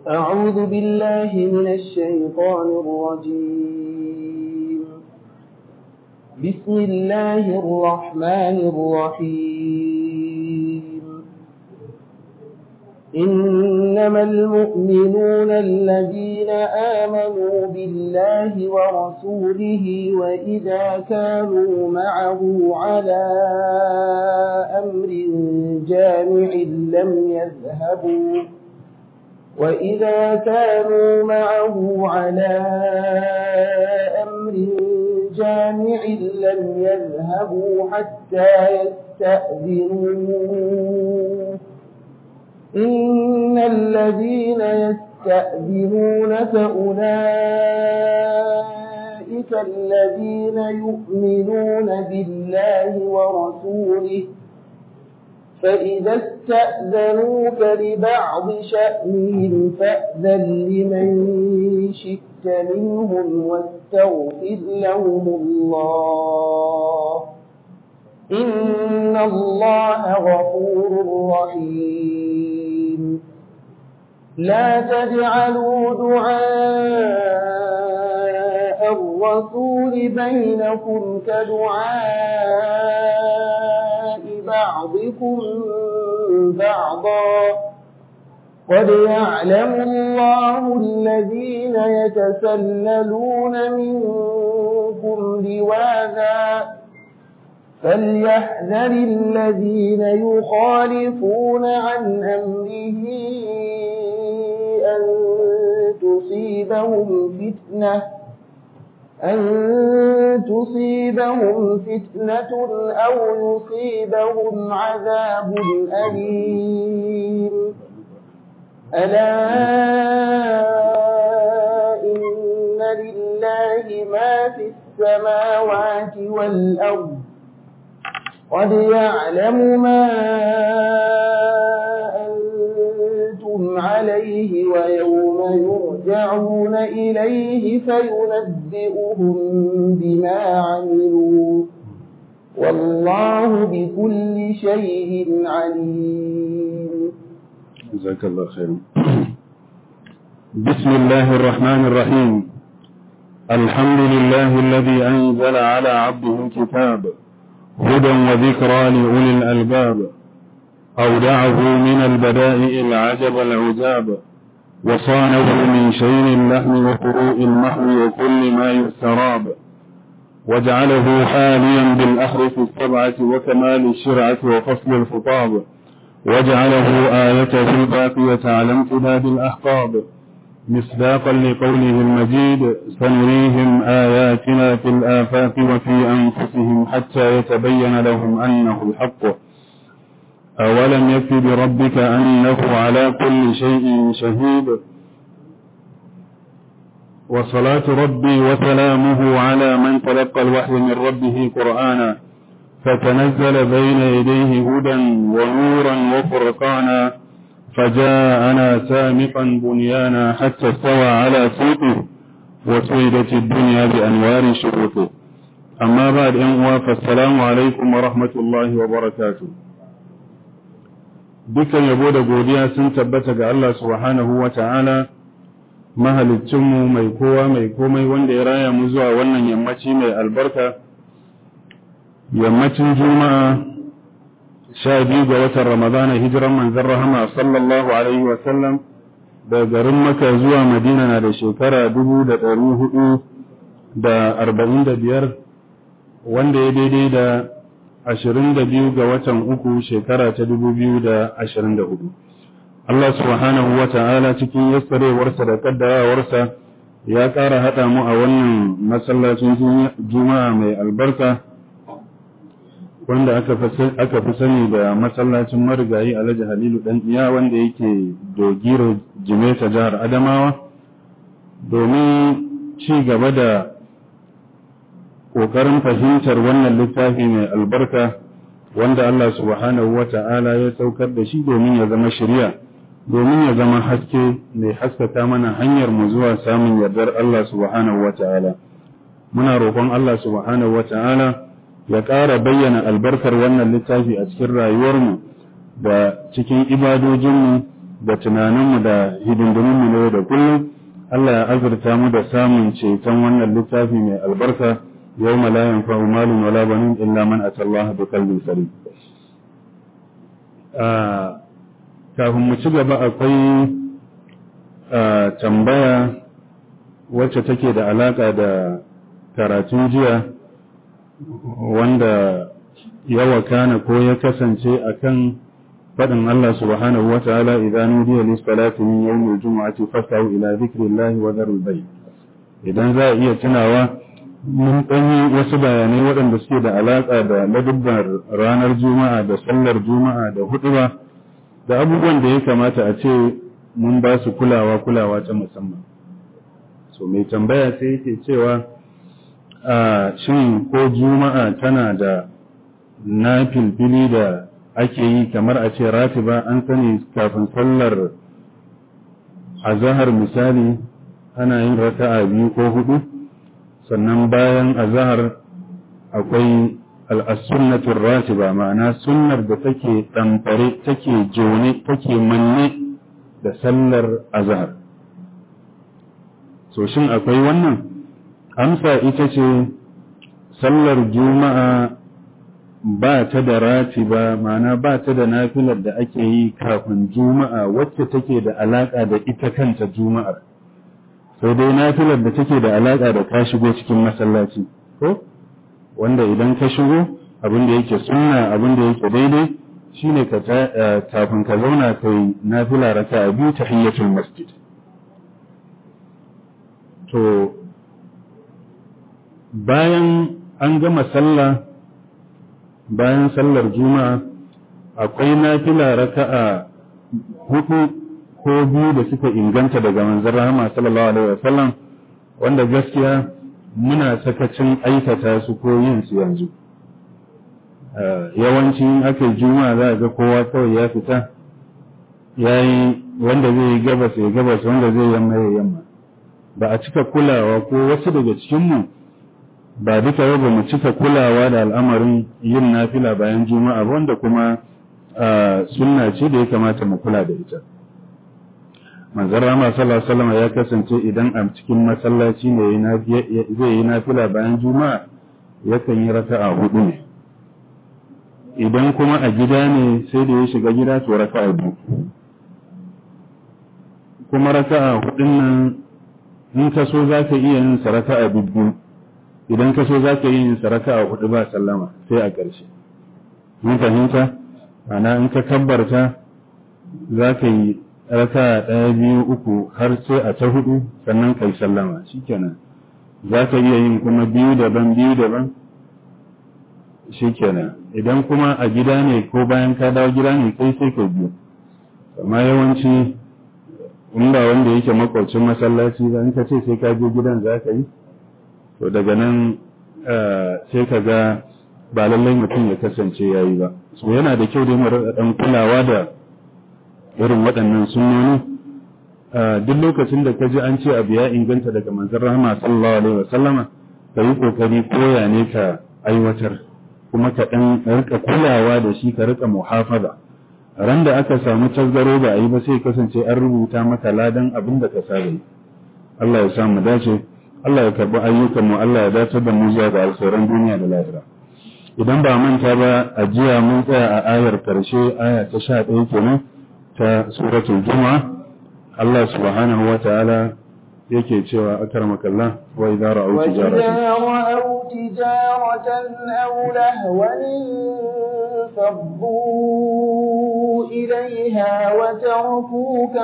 أعوذ بالله من الشيطان الرجيم بسم الله الرحمن الرحيم إنما المؤمنون الذين آمنوا بالله ورسوله وإذا كانوا معه على أمر جامع لم يذهبوا وإذا كانوا معه على أمر جامع لم يذهبوا حتى يستأذنوه إن الذين يستأذنونك أولئك الذين يؤمنون بالله ورسوله فإذا استأذنوك لبعض شأنهم فأذن لمن شئت منهم واستغفر لهم الله إن الله غفور رحيم لا تجعلوا دعاء الرسول بينكم كدعاء بعضكم بعضا قد يعلم الله الذين يتسللون منكم لواذا فليحذر الذين يخالفون عن أمره أن تصيبهم فتنة أن تصيبهم فتنة أو يصيبهم عذاب أليم ألا إن لله ما في السماوات والأرض قد يعلم ما أنتم عليه ويوم يرجعون إليه فينبئهم بما عملوا والله بكل شيء عليم جزاك الله خيرا بسم الله الرحمن الرحيم الحمد لله الذي أنزل على عبده الكتاب هدى وذكرى لأولي الألباب أودعه من البدائع العجب العجاب وصانه من شين اللحم وفروء المحو وكل ما يستراب وجعله حاليا بالأحرف السبعة وكمال الشرعة وفصل الخطاب وجعله آيته الباقية على امتداد الأحقاب مصداقا لقوله المجيد سنريهم آياتنا في الآفاق وفي أنفسهم حتى يتبين لهم أنه الحق أولم يكف بربك أنه على كل شيء شهيد وصلاة ربي وسلامه على من تلقى الوحي من ربه قرآنا فتنزل بين يديه هدى ونورا وفرقانا فجاءنا سامقا بنيانا حتى استوى على سوقه وسيدت الدنيا بأنوار شروطه أما بعد أنوا فالسلام عليكم ورحمة الله وبركاته dukan yabo da godiya sun tabbata ga Allah subhanahu wa ta'ala mahalicinmu mai kowa mai komai wanda ya raya mu zuwa wannan yammaci mai albarka yammacin juma'a sha biyu ga watan ramadana hijiran manzan rahama sallallahu alaihi wasallam da garin maka zuwa madina na da shekara dubu da ɗari hudu da arba'in da biyar wanda ya daidai da ashirin da biyu ga watan uku shekara ta dubu biyu da ashirin da hudu Allah subhanahu wa ta'ala cikin yassarewarsa da kaddarawarsa ya ƙara haɗa mu a wannan masallacin juma'a mai albarka wanda aka fi sani da masallacin marigayi alhaji halilu dan iya wanda yake dogiro jimeta jihar adamawa domin ci gaba da ƙoƙarin fahimtar wannan littafi mai albarka wanda Allah subhanahu wa ta'ala ya saukar da shi domin ya zama shirya domin ya zama haske mai haskaka mana hanyar mu zuwa samun yardar Allah subhanahu wa ta'ala muna roƙon Allah subhanahu wa ta'ala ya ƙara bayyana albarkar wannan littafi a cikin rayuwarmu da cikin ibadojinmu da tunaninmu da hidindiminmu na yau da kullum Allah ya azurta mu da samun ceton wannan littafi mai albarka yau la yanfa'u malun wala banin illa man atallaha bi qalbin salim kafin mu ci gaba akwai tambaya wacce take da alaka da karatun jiya wanda ya wakana ko ya kasance akan faɗin Allah subhanahu wa ta'ala idan nudiya lis salati min yawmil jumu'ati fasahu ila dhikrillahi wa dharul bayt idan za a iya tunawa mun ɗanyi wasu bayanai waɗanda suke da alaƙa da ladubbar ranar juma'a da sallar juma'a da huɗuba da abubuwan da ya kamata a ce mun ba su kulawa kulawa ta musamman so mai tambaya sai yake cewa a shin ko juma'a tana da na filfili da ake yi kamar a ce ratiba an sani kafin sallar azahar misali ana yin raka'a biyu ko hudu sannan bayan azahar akwai al'asunnatun ratiba ma'ana sunnar da take ɗamfare take jone take manne da sallar azahar so shin akwai wannan amsa ita ce sallar juma'a ba ta da ratiba ma'ana ba ta da nafilar da ake yi kafin juma'a wacce take da alaƙa da ita kanta juma'ar sai dai nafilar da take da alaƙa da ka shigo cikin masallaci ko wanda idan ka shigo abin da yake sunna abin da yake daidai shine ka kafin ka zauna kai nafila raka'a biyu tahiyatul masjid to bayan an gama sallah bayan sallar juma'a akwai nafila raka'a hudu ko biyu da suka inganta daga manzon rahama sallallahu alaihi wasallam wanda gaskiya muna sakacin aikata su ko yin su yanzu yawanci in aka yi juma'a za a ga kowa kawai ya fita ya yi wanda zai yi gabas ya gabas wanda zai yamma ya yamma ba a cika kulawa ko wasu daga cikinmu ba duka yau ba mu cika kulawa da al'amarin yin nafila bayan juma'a wanda kuma sunna ce da ya kamata mu kula da ita manzon rama sallallahu ya kasance idan a cikin masallaci ne zai yi nafila bayan juma'a yakan yi raka'a hudu ne idan kuma a gida ne sai da ya shiga gida to raka'a biyu kuma raka'a hudun nan in ka so za ka iya yin sa raka'a biyu idan ka so za ka yi yin sa raka'a hudu ba sallama sai a ƙarshe mun fahimta ana in ka kabbarta za ka yi raka ɗaya biyu uku har sai a ta hudu sannan kai sallama shikenan za ka iya yin kuma biyu daban biyu daban shikenan idan kuma a gida ne ko bayan ka dawo gida ne kai sai ka biyu amma yawanci in ba wanda yake makwabcin masallaci ba in ka ce sai ka je gidan za ka yi to daga nan sai ka ga ba lallai mutum ya kasance ya yi ba so yana da kyau dai mu ɗan kulawa da irin waɗannan sunnoni duk lokacin da ka ji an ce abu ya inganta daga manzon rahama sallallahu alaihi wa sallama ka yi kokari koya ne ka aiwatar kuma ka ɗan rika kulawa da shi ka rika muhafaza ran da aka samu tasgaro ba a yi ba sai kasance an rubuta maka ladan abin da ka saba yi Allah ya samu dace Allah ya karbi ayyukan mu Allah ya dace da mu zuwa ga alkhairan duniya da lahira idan ba manta ba a jiya mun tsaya a ayar karshe aya ta 11 kenan ta suratul juma'a Allah subhanahu wa ta'ala yake cewa akramakallah wa idza ra'aw tijaratan aw lahwan faddu ilayha wa tarakuka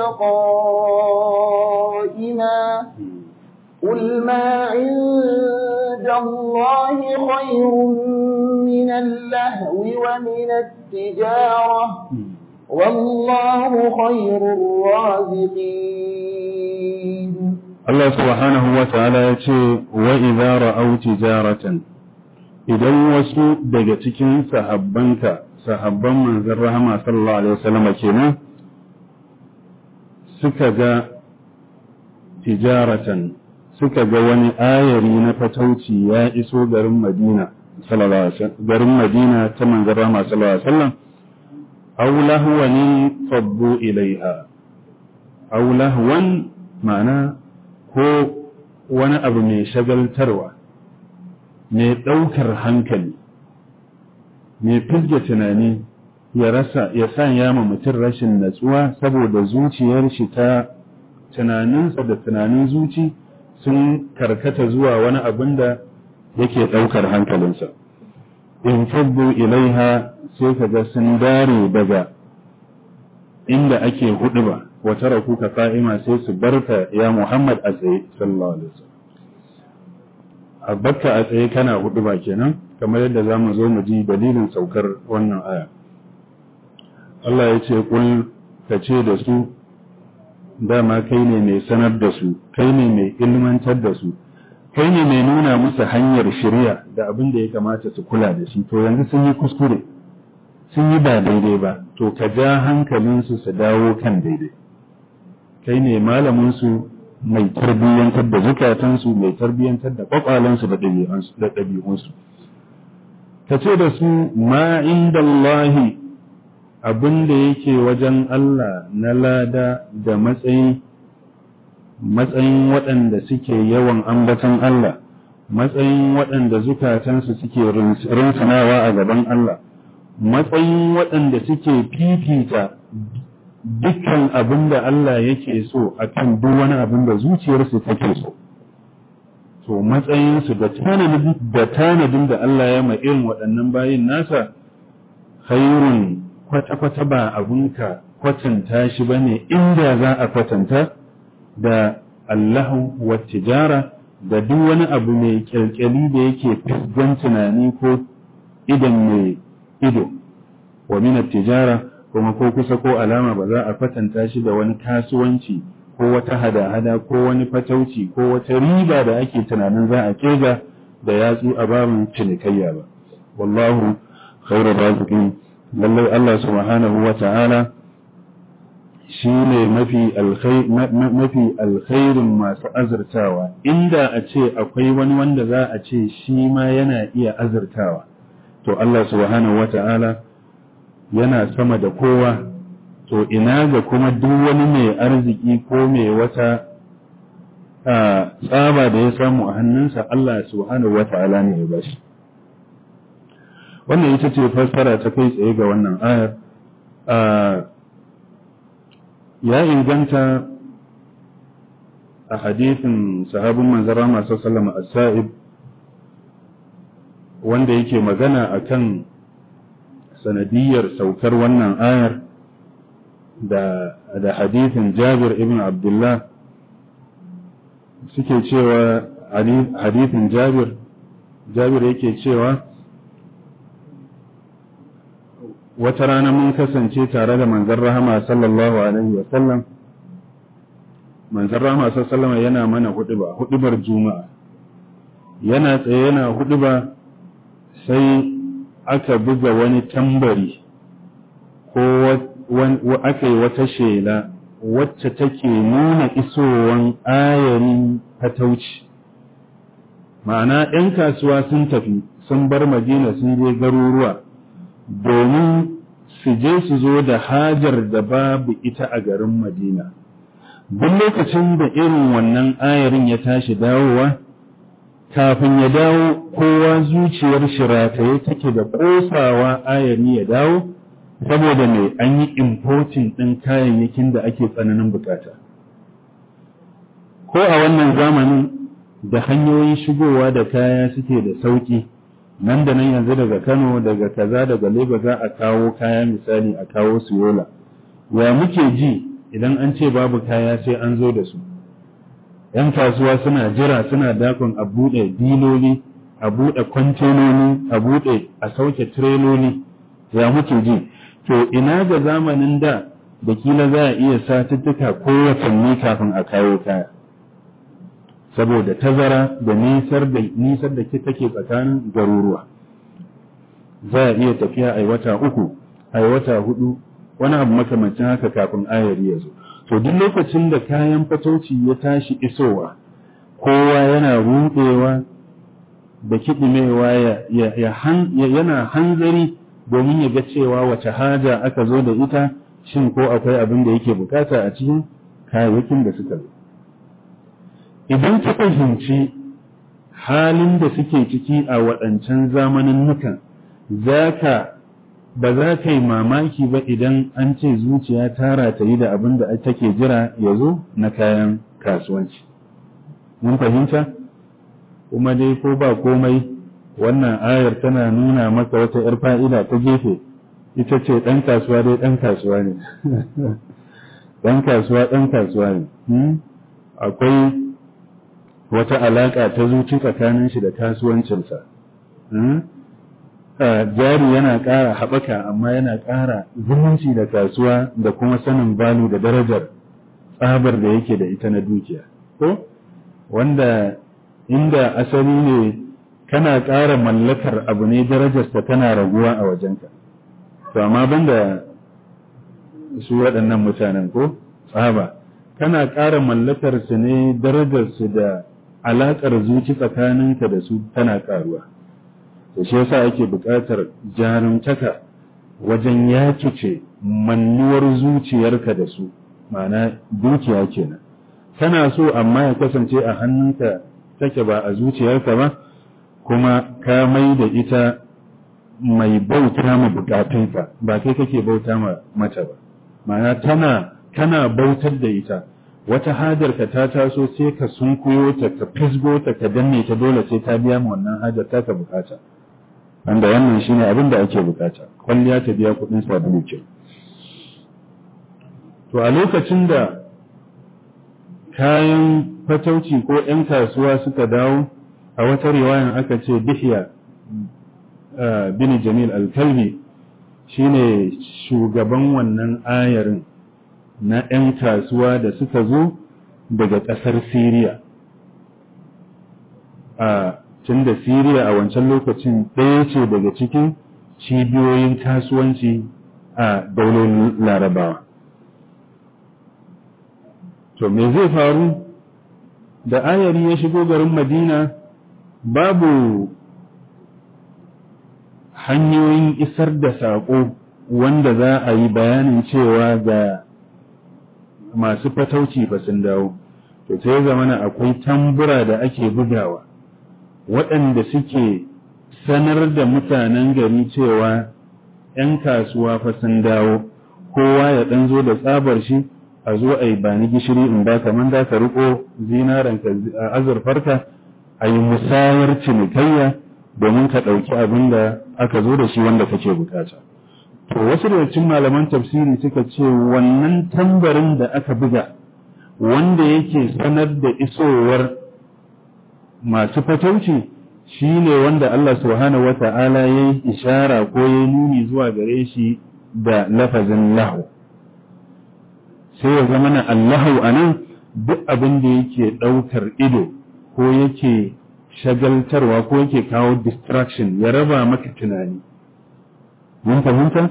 qa'ima قل ما عند الله خير من اللهو ومن التجارة والله خير الرازقين الله سبحانه وتعالى يقول وإذا رأوا تجارة idan wasu daga cikin sahabbanka sahabban manzon rahama sallallahu alaihi wasallam kenan suka ga tijaratan suka ga wani ayari na fatauci ya iso garin Madina sallallahu alaihi garin Madina ta manzon rahama sallallahu alaihi wasallam aw lahwanin faddu ilaiha aw lahwan ma'ana ko wani abu mai shagaltarwa mai ɗaukar hankali mai fizge tunani ya rasa ya sanya ma mutum rashin natsuwa saboda zuciyar shi ta tunaninsa da tunanin zuci sun karkata zuwa wani abin da yake ɗaukar hankalinsa in faddu ilaiha sai ka ga sun dare daga inda ake hudu ba wata raku ka fa'ima sai su barka ya Muhammad a tsaye sallallahu alaihi wasallam a barka a tsaye kana hudu ba kenan kamar yadda za mu zo mu ji dalilin saukar wannan aya Allah ya ce kul ka ce da su dama kai ne mai sanar da su kai ne mai ilmantar da su kai ne mai nuna musu hanyar shirya da abin da ya kamata su kula da shi to yanzu sun yi kuskure sun yi ba daidai ba to ka ja hankalinsu su dawo kan daidai kai ne malaminsu mai tarbiyyantar da zukatansu mai tarbiyyantar da kwakwalansu da ɗabi'unsu ka ce da su ma inda Allahi abin da yake wajen Allah na lada da matsayi matsayin waɗanda suke yawan ambatan Allah matsayin waɗanda zukatansu suke rinsunawa a gaban Allah matsayin waɗanda suke fifita dukkan abin da Allah yake so a kan duk wani abin da zuciyarsu take so. To matsayinsu da tanadin da Allah ya irin waɗannan bayin nasa, khairun kwata-kwata ba abinka kwatanta shi ba ne inda za a kwatanta da Allahu wa tijara da duk wani abu mai kyalkyali da yake fisgan tunani ko idan mai ido wa min tijara kuma ko kusa ko alama ba za a kwatanta shi da wani kasuwanci ko wata hada-hada ko wani fatauci ko wata riba da ake tunanin za a kirga da yatsu a babin cinikayya ba wallahu khairu raziqin lallai Allah subhanahu wa ta'ala shi ne mafi alkhairin masu azurtawa inda a ce akwai wani wanda za a ce shi ma yana iya azurtawa to Allah subhanahu wa ta'ala yana sama da kowa to ina ga kuma duk wani mai arziki ko mai wata tsaba da ya samu a hannunsa Allah subhanahu wa ta'ala ne ya bashi wannan ita ce fassara ta kai tsaye ga wannan ayar ya inganta a hadithin sahabin manzara masu salama a sa'ib wanda yake magana akan sanadiyar saukar wannan ayar da da hadithin Jabir ibn Abdullah suke cewa hadithin Jabir Jabir yake cewa wata rana mun kasance tare da manzon rahama sallallahu alaihi wa sallam manzon rahama sallallahu alaihi yana mana huduba hudubar juma'a yana tsaye yana huduba sai aka buga wani tambari ko aka yi wata shela wacce take nuna isowan ayarin fatauci ma'ana 'yan kasuwa sun tafi sun bar madina sun je garuruwa domin su je su zo da hajar da babu ita a garin madina duk lokacin da irin wannan ayarin ya tashi dawowa kafin ya dawo kowa zuciyar shirataye take da ƙosawa ayari ya dawo saboda mai an yi importing ɗin kayayyakin da ake tsananin bukata ko a wannan zamanin da hanyoyin shigowa da kaya suke da sauƙi nan da nan yanzu daga kano daga kaza daga lagos za a kawo kaya misali a kawo su yola ya muke ji idan an ce babu kaya sai an zo da su ‘yan kasuwa suna jira suna dakon a buɗe diloli a buɗe kwantenoni a buɗe a sauke tireloli ya muke ji to ina ga zamanin da da kila za a iya satuttuka ko watanni kafin a kawo kaya saboda tazara da nisar da nisar da ke take tsakanin garuruwa za a iya tafiya a wata uku a wata hudu wani abu makamancin haka kafin ayari ya zo to duk lokacin da kayan fatauci ya tashi isowa kowa yana rudewa da kiɗimewa yana hanzari domin ya ga cewa wace haja aka zo da ita shin ko akwai abin da yake bukata a cikin kayayyakin da suka zo idan ka fahimci halin da suke ciki a waɗancan zamanin nukan za ka ba za ka yi mamaki ba idan an ce zuciya tara ta yi da abin da take jira ya zo na kayan kasuwanci mun fahimta kuma dai ko ba komai wannan ayar tana nuna maka wata 'yar fa'ida ta gefe ita ce ɗan kasuwa dai ɗan kasuwa ne ɗan kasuwa ɗan kasuwa ne akwai wata alaƙa ta zuci tsakanin shi da kasuwancinsa jari yana ƙara haɓaka amma yana ƙara zumunci da kasuwa da kuma sanin balu da darajar tsabar da yake da ita na dukiya ko wanda inda asali ne kana ƙara mallakar abu ne darajarsa tana raguwa a wajenka to amma banda su waɗannan mutanen ko tsaba kana ƙara mallakar su ne darajarsu da alaƙar zuci tsakaninka da su tana ƙaruwa to shi yasa ake buƙatar jarumtaka wajen yakice mannuwar zuciyarka da su ma'ana dukiya kenan kana so amma ya kasance a hannunka take ba a zuciyarka ba kuma ka mai da ita mai bauta ma bukatunka ba kai kake bauta ma mata ba ma'ana tana kana bautar da ita wata hajarka ta taso sai ka sunkuyo ta ka fisgo ta ka danne ta dole sai ta biya ma wannan hajar ta ka bukata wanda wannan shine abin da ake bukata kwalliya ta biya kuɗin sabulu ke to a lokacin da kayan fatauci ko 'yan kasuwa suka dawo a wata riwayan aka ce bihya bin jamil al-kalbi shine shugaban wannan ayarin na 'yan kasuwa da suka zo daga ƙasar siriya a tun da siriya a wancan lokacin ɗaya ce daga cikin cibiyoyin kasuwanci a daular larabawa to me zai faru da ayari ya shigo garin madina babu hanyoyin isar da saƙo wanda za a yi bayanin cewa ga masu fatauci ba sun dawo to sai zamana akwai tambura da ake bugawa waɗanda suke sanar da mutanen gari cewa ‘yan kasuwa fa sun dawo kowa ya ɗan zo da tsabar shi a zo a yi ba ni gishiri in ba kamar da ka riko zinaranka azurfarka a yi musayar cinikayya domin ka ɗauki abin da aka zo da shi wanda kake bukata. To wasu daga cikin malaman tafsiri suka ce wannan tambarin da aka buga wanda yake sanar da isowar masu fatauci shi ne wanda Allah subhanahu wa ta'ala ya yi ishara ko ya yi nuni zuwa gare shi da lafazin lahu. sai ya zama na Allahu a nan duk abin da yake ɗaukar ido ko yake shagaltarwa ko yake kawo distraction ya raba maka tunani. Mun fahimta?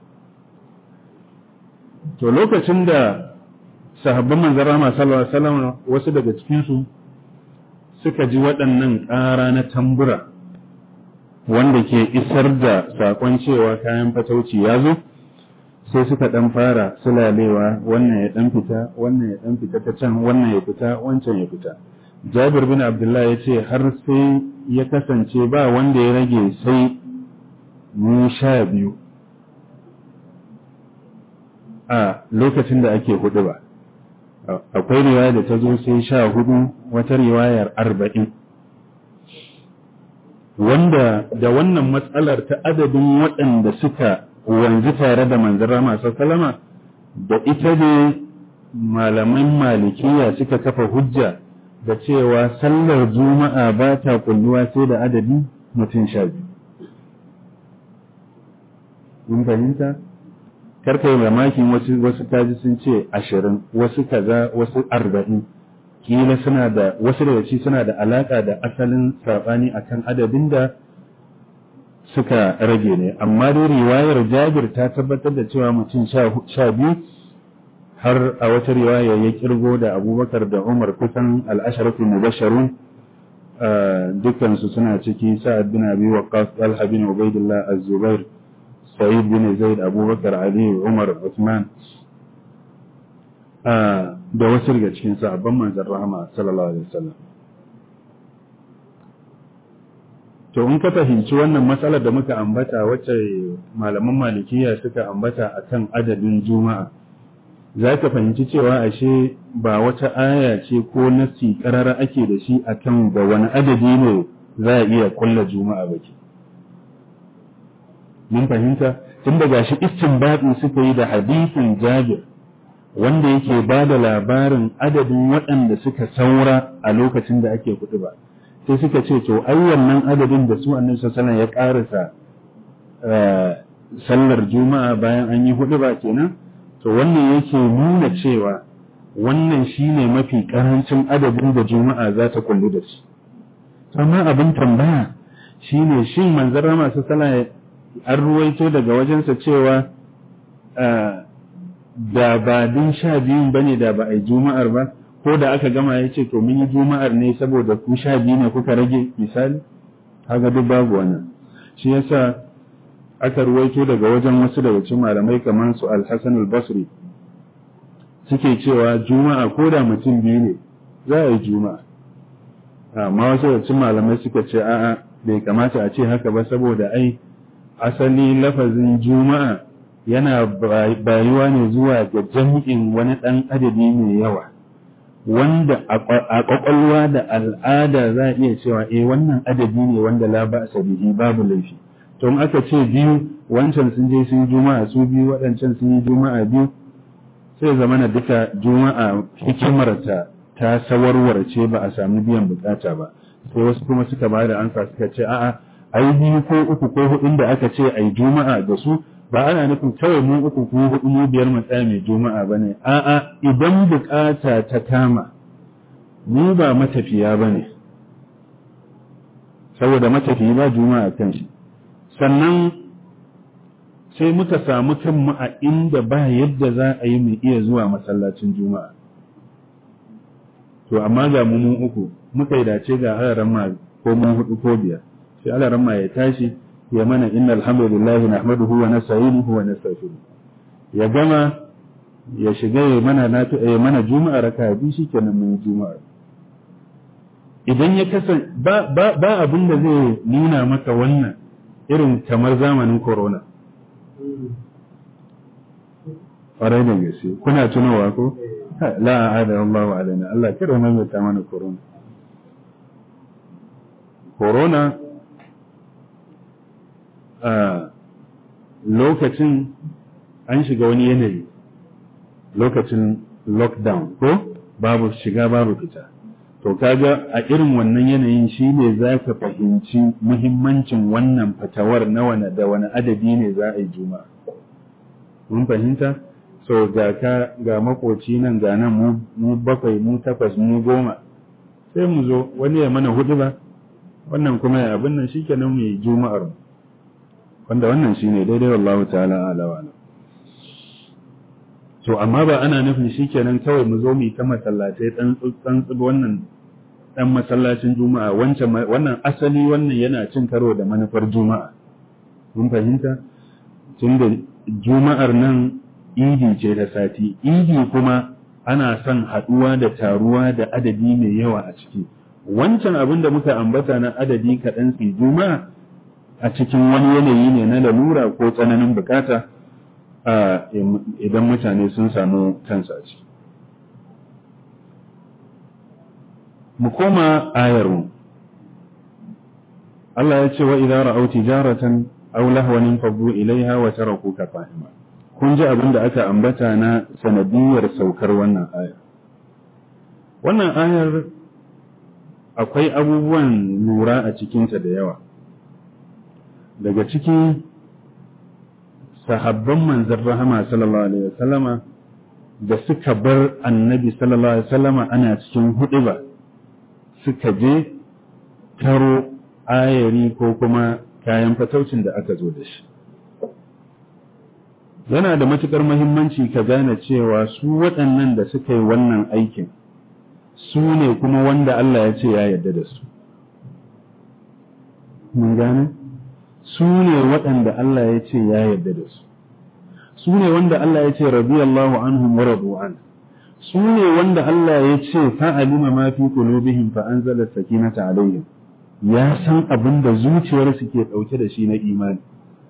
To lokacin da sahabban manzara masu sallallahu wasu daga cikinsu suka ji waɗannan ƙara na tambura wanda ke isar da saƙon cewa kayan fatauci ya zo. sai suka ɗan fara sulalewa wannan ya ɗan fita wannan ya ɗan fita ta can wannan ya fita wancan ya fita jabir bin abdullah ya ce har sai ya kasance ba wanda ya rage sai mu sha biyu a lokacin da ake hudu ba akwai riwaya da ta zo sai sha hudu wata riwayar arba'in wanda da wannan matsalar ta adadin waɗanda suka wanzu tare da manzara masu salama da ita ne malaman malikiya suka kafa hujja da cewa sallar juma'a ba ta kulluwa sai da adadi mutum sha biyu. Mun fahimta? Karka yi mamakin wasu wasu taji sun ce ashirin, wasu kaza, wasu arba'in. Kila suna da, wasu daga ci suna da alaƙa da asalin saɓani akan adadin da suka rage ne amma dai riwayar jabir ta tabbatar da cewa mutum sha biyu har a wata riwaya ya kirgo da abubakar da umar kusan al'asharatu mubasharun dukansu suna ciki sa'ad bin abi waqqas talha bin ubaidillah az-zubair sa'id bin zaid abubakar ali umar usman da wasu daga cikin sahabban manzon rahama sallallahu alaihi wasallam to in ka fahimci wannan matsalar da muka ambata wacce malaman malikiya suka ambata akan adadin juma'a za ka fahimci cewa ashe ba wata aya ce ko nassi karara ake da shi akan da wani adadi ne za a iya kulla juma'a ba ke mun fahimta tun da gashi istinbadi suka yi da hadisin jabir wanda yake ba da labarin adadin waɗanda suka saura a lokacin da ake kuɗi ba sai suka ce to ai wannan adadin da su annabi sallallahu ya ƙarasa sallar juma'a bayan an yi hudu ba kenan to wannan yake nuna cewa wannan shine mafi karancin adadin da juma'a za ta kullu da shi amma abin tambaya shine shin manzon rama sallallahu an ruwaito daga wajensa cewa da ba din sha biyun bane da ba a yi juma'ar ba ko da aka gama ya ce to mun yi juma'ar ne saboda ku sha biyu ne kuka rage misali haka duk babu wannan shi yasa aka ruwaito daga wajen wasu daga cikin malamai kamar su al-Hasan al-Basri suke cewa juma'a ko da mutum biyu ne za a yi juma'a amma wasu daga cikin malamai suka ce a'a bai kamata a ce haka ba saboda ai asali lafazin juma'a yana bayuwa ne zuwa ga jami'in wani ɗan adadi mai yawa wanda a ƙwaƙwalwa da al'ada za a iya cewa eh wannan adadi ne wanda la ba bihi babu laifi to in aka ce biyu wancan sun je sun juma'a su biyu waɗancan sun yi juma'a biyu sai zama na duka juma'a hikimarta ta sawarwarce ba a sami biyan bukata ba sai wasu kuma suka ba da ansa suka ce a'a ai biyu ko uku ko hudun da aka ce ai juma'a da su ba ana nufin kawai mu uku ko hudu mu biyar mu tsaya mai juma'a bane a'a idan bukata ta kama mu ba matafiya bane saboda matafiyi ba juma'a kan shi sannan sai muka samu kanmu a inda ba yadda za a yi mu iya zuwa masallacin juma'a to amma ga mu mun uku muka yi dace ga alaran ma ko mun hudu ko biyar sai alaran ma ya tashi ya mana inna alhamdulillah nahmaduhu wa nasta'inuhu wa nastaghfiruh ya gama ya shiga ya mana na ya mana juma'a raka biyu shikenan mun juma'a idan ya kasan ba ba ba abin da zai nuna maka wannan irin kamar zamanin corona ƙwarai da gaske kuna tunowa ko la a'ada Allahu alaina Allah kira mai ta mana corona corona a lokacin an shiga wani yanayi lokacin lockdown ko babu shiga babu fita to kaga a irin wannan yanayin shi ne za ka fahimci muhimmancin wannan fatawar na wani da wani adadi ne za a yi juma'a mun fahimta so ga ka ga makoci nan ga nan mu bakwai mu takwas mu goma sai mu zo wani ya mana hudu ba wannan kuma ya abin nan shikenan mu yi juma'ar mu wanda wannan shine daidai wallahu ta'ala ala wa to amma ba ana nufin shikenan kawai mu zo mu yi ta masallatai dan dan wannan dan masallacin juma'a wancan wannan asali wannan yana cin karo da manufar juma'a mun fahimta tunda juma'ar nan idi ce da sati idi kuma ana son haduwa da taruwa da adadi mai yawa a ciki wancan abin da muka ambata na adadi kaɗan su juma'a a cikin wani yanayi ne na lalura ko tsananin bukata idan mutane sun samu kansa a ciki. Mu koma ayarmu. Allah ya ce wa idan ra'au tijaratan aw lahwanin faddu ilaiha wa tarakuka qa'ima. Kun ji abin da aka ambata na sanadiyar saukar wannan ayar. Wannan ayar akwai abubuwan lura a cikinta da yawa. Daga ciki sahabban manzan rahama sallallahu alaihi wasallama da suka bar annabi sallallahu alaihi wasallama ana cikin huɗuba suka je taro ayari ko kuma kayan fataucin da aka zo da shi yana da matukar muhimmanci ka gane cewa su waɗannan da suka yi wannan aikin su ne kuma wanda Allah ya ce ya yarda da su mun gane su ne waɗanda Allah ya ce ya yarda da su su ne wanda Allah ya ce radiyallahu anhum wa radu an su ne wanda Allah ya ce fa'alima ma fi qulubihim fa anzala sakinata alaihim ya san abin da zuciyarsu ke ɗauke da shi na imani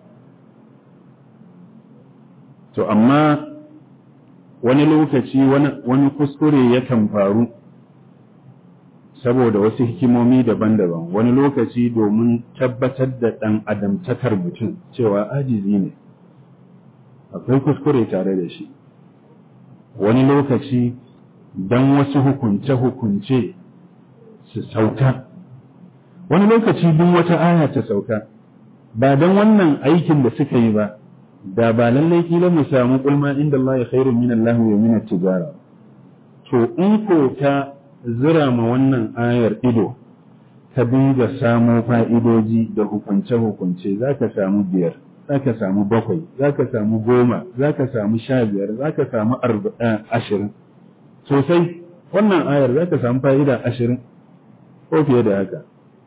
to amma wani lokaci wani kuskure yakan faru saboda wasu hikimomi daban-daban wani lokaci domin tabbatar da ɗan adamtakar mutum cewa ajizi ne akwai kuskure tare da shi wani lokaci don wasu hukunce-hukunce su sauka wani lokaci duk wata aya ta sauka ba don wannan aikin da suka yi ba da ba lallai kila mu samu kulma inda Allah ya khairu min Allah wa min tijara to in ko ta zira ma wannan ayar ido ka dinga samo fa'idoji da hukunce-hukunce za ka samu biyar za ka samu bakwai za ka samu goma za ka samu sha biyar za ka samu ashirin sosai wannan ayar za ka samu fa'ida ashirin ko fiye da haka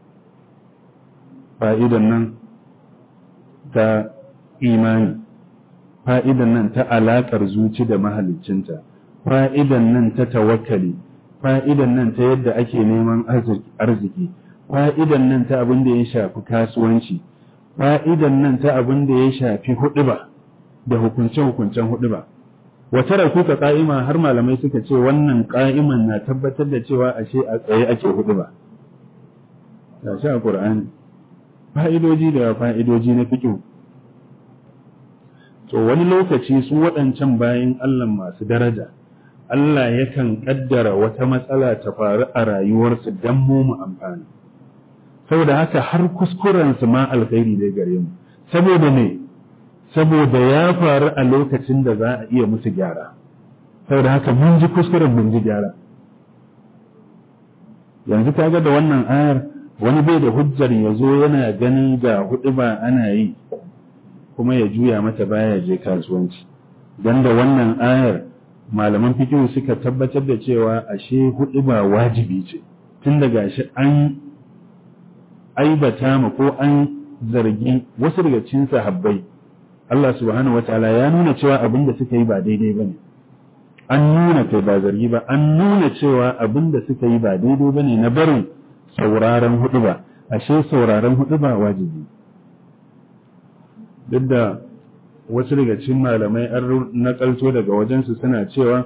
fa'idan nan ta imani fa'idan nan ta alaƙar zuci da mahaliccinta fa'idan nan ta tawakkali fa'idan nan ta yadda ake neman arziki fa'idan nan ta abin da ya shafi kasuwanci fa'idan nan ta abin da ya shafi huɗuba da hukunce-hukuncen huɗuba wata rakuka ƙa'ima har malamai suka ce wannan ƙa'iman na tabbatar da cewa ashe a tsaye ake huɗuba ga shi a ƙur'ani fa'idoji da fa'idoji na fiƙo to wani lokaci su waɗancan bayan Allah masu daraja Allah yakan ƙaddara wata matsala ta faru a rayuwarsu don mu mu amfani saboda haka har kuskurensu ma alkhairi dai gare mu saboda ne saboda ya faru a lokacin da za a iya musu gyara saboda haka mun ji kuskuren mun ji gyara yanzu kaga da wannan ayar wani bai da hujjar ya zo yana ganin ga hudu ba ana yi kuma ya juya mata baya je kasuwanci don da wannan ayar malaman fikihu suka tabbatar da cewa ashe hudu ba wajibi ce tun daga shi an aibata ma ko an zargi wasu daga cikin sahabbai Allah subhanahu wataala ya nuna cewa abin da suka yi ba daidai bane an nuna kai ba zargi ba an nuna cewa abin da suka yi ba daidai bane na barin sauraron hudu ba ashe sauraron hudu ba wajibi duk da wasu daga cikin malamai an nakalto daga wajensu suna cewa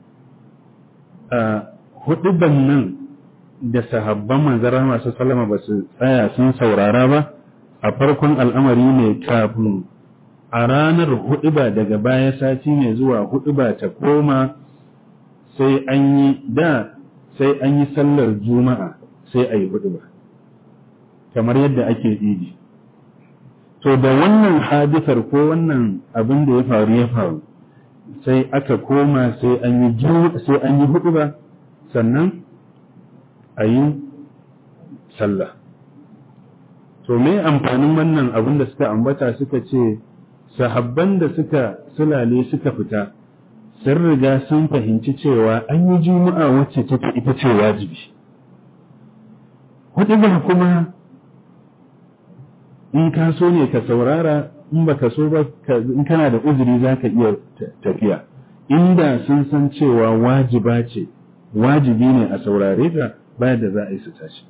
a huduban nan da sahabban manzara masu salama ba su tsaya sun saurara ba a farkon al'amari ne kafin a ranar huduba daga baya sati ne zuwa huduba ta koma sai an yi da sai an yi sallar juma'a sai a yi huduba kamar yadda ake idi to da wannan hadisar ko wannan abin da ya faru ya faru sai aka koma sai an yi sai an yi huduba sannan a yi sallah to me amfanin wannan abin da suka ambata suka ce sahabban da suka sulale suka fita sun riga sun fahimci cewa an yi juma'a wacce take ita ce wajibi hudu kuma in ka so ne ka saurara in baka so ba in kana da uzuri za ka iya tafiya inda sun san cewa wajiba ce wajibi ne a saurare ta bayan da za a yi su tashi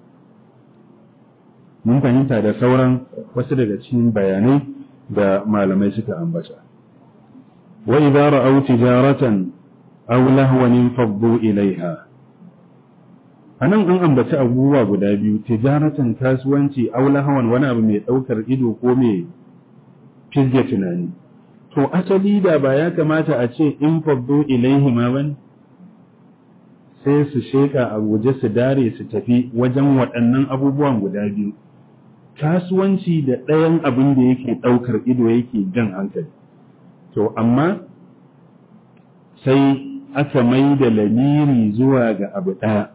mun fahimta da sauran wasu daga cikin bayanai da malamai suka ambata wa idza ra'aw tijaratan aw lahwan faddu ilaiha anan an ambaci abubuwa guda biyu tijaratan kasuwanci aw lahwan wani abu mai daukar ido ko mai fizge tunani to asali da ba ya kamata a ce in faddu ilaihi ma bane sai su sheka a guje su dare su tafi wajen waɗannan abubuwan guda biyu kasuwanci da ɗayan abin da yake ɗaukar ido yake jan hankali to amma sai aka mai da lamiri zuwa ga abu ɗaya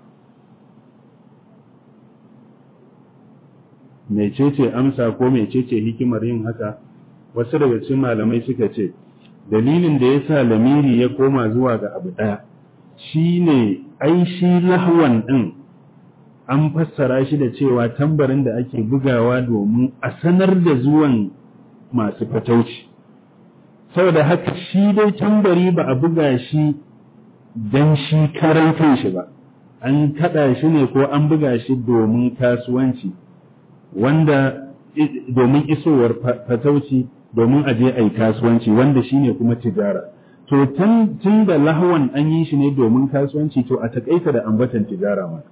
mecece amsa ko mecece hikimar yin haka wasu daga cikin malamai suka ce dalilin da ya sa lamiri ya koma zuwa ga abu ɗaya shi ne ai shi lahwan ɗin an fassara shi da cewa tambarin da ake bugawa domin a sanar da zuwan masu fatauci saboda haka shi dai tambari ba a buga shi dan shi karan kanshi ba an kada shi ne ko an buga shi domin kasuwanci wanda domin isowar fatauci domin aje a yi kasuwanci wanda shine kuma tijara to tun da lahwan an yi shi ne domin kasuwanci to a takaita da ambatan tijara ma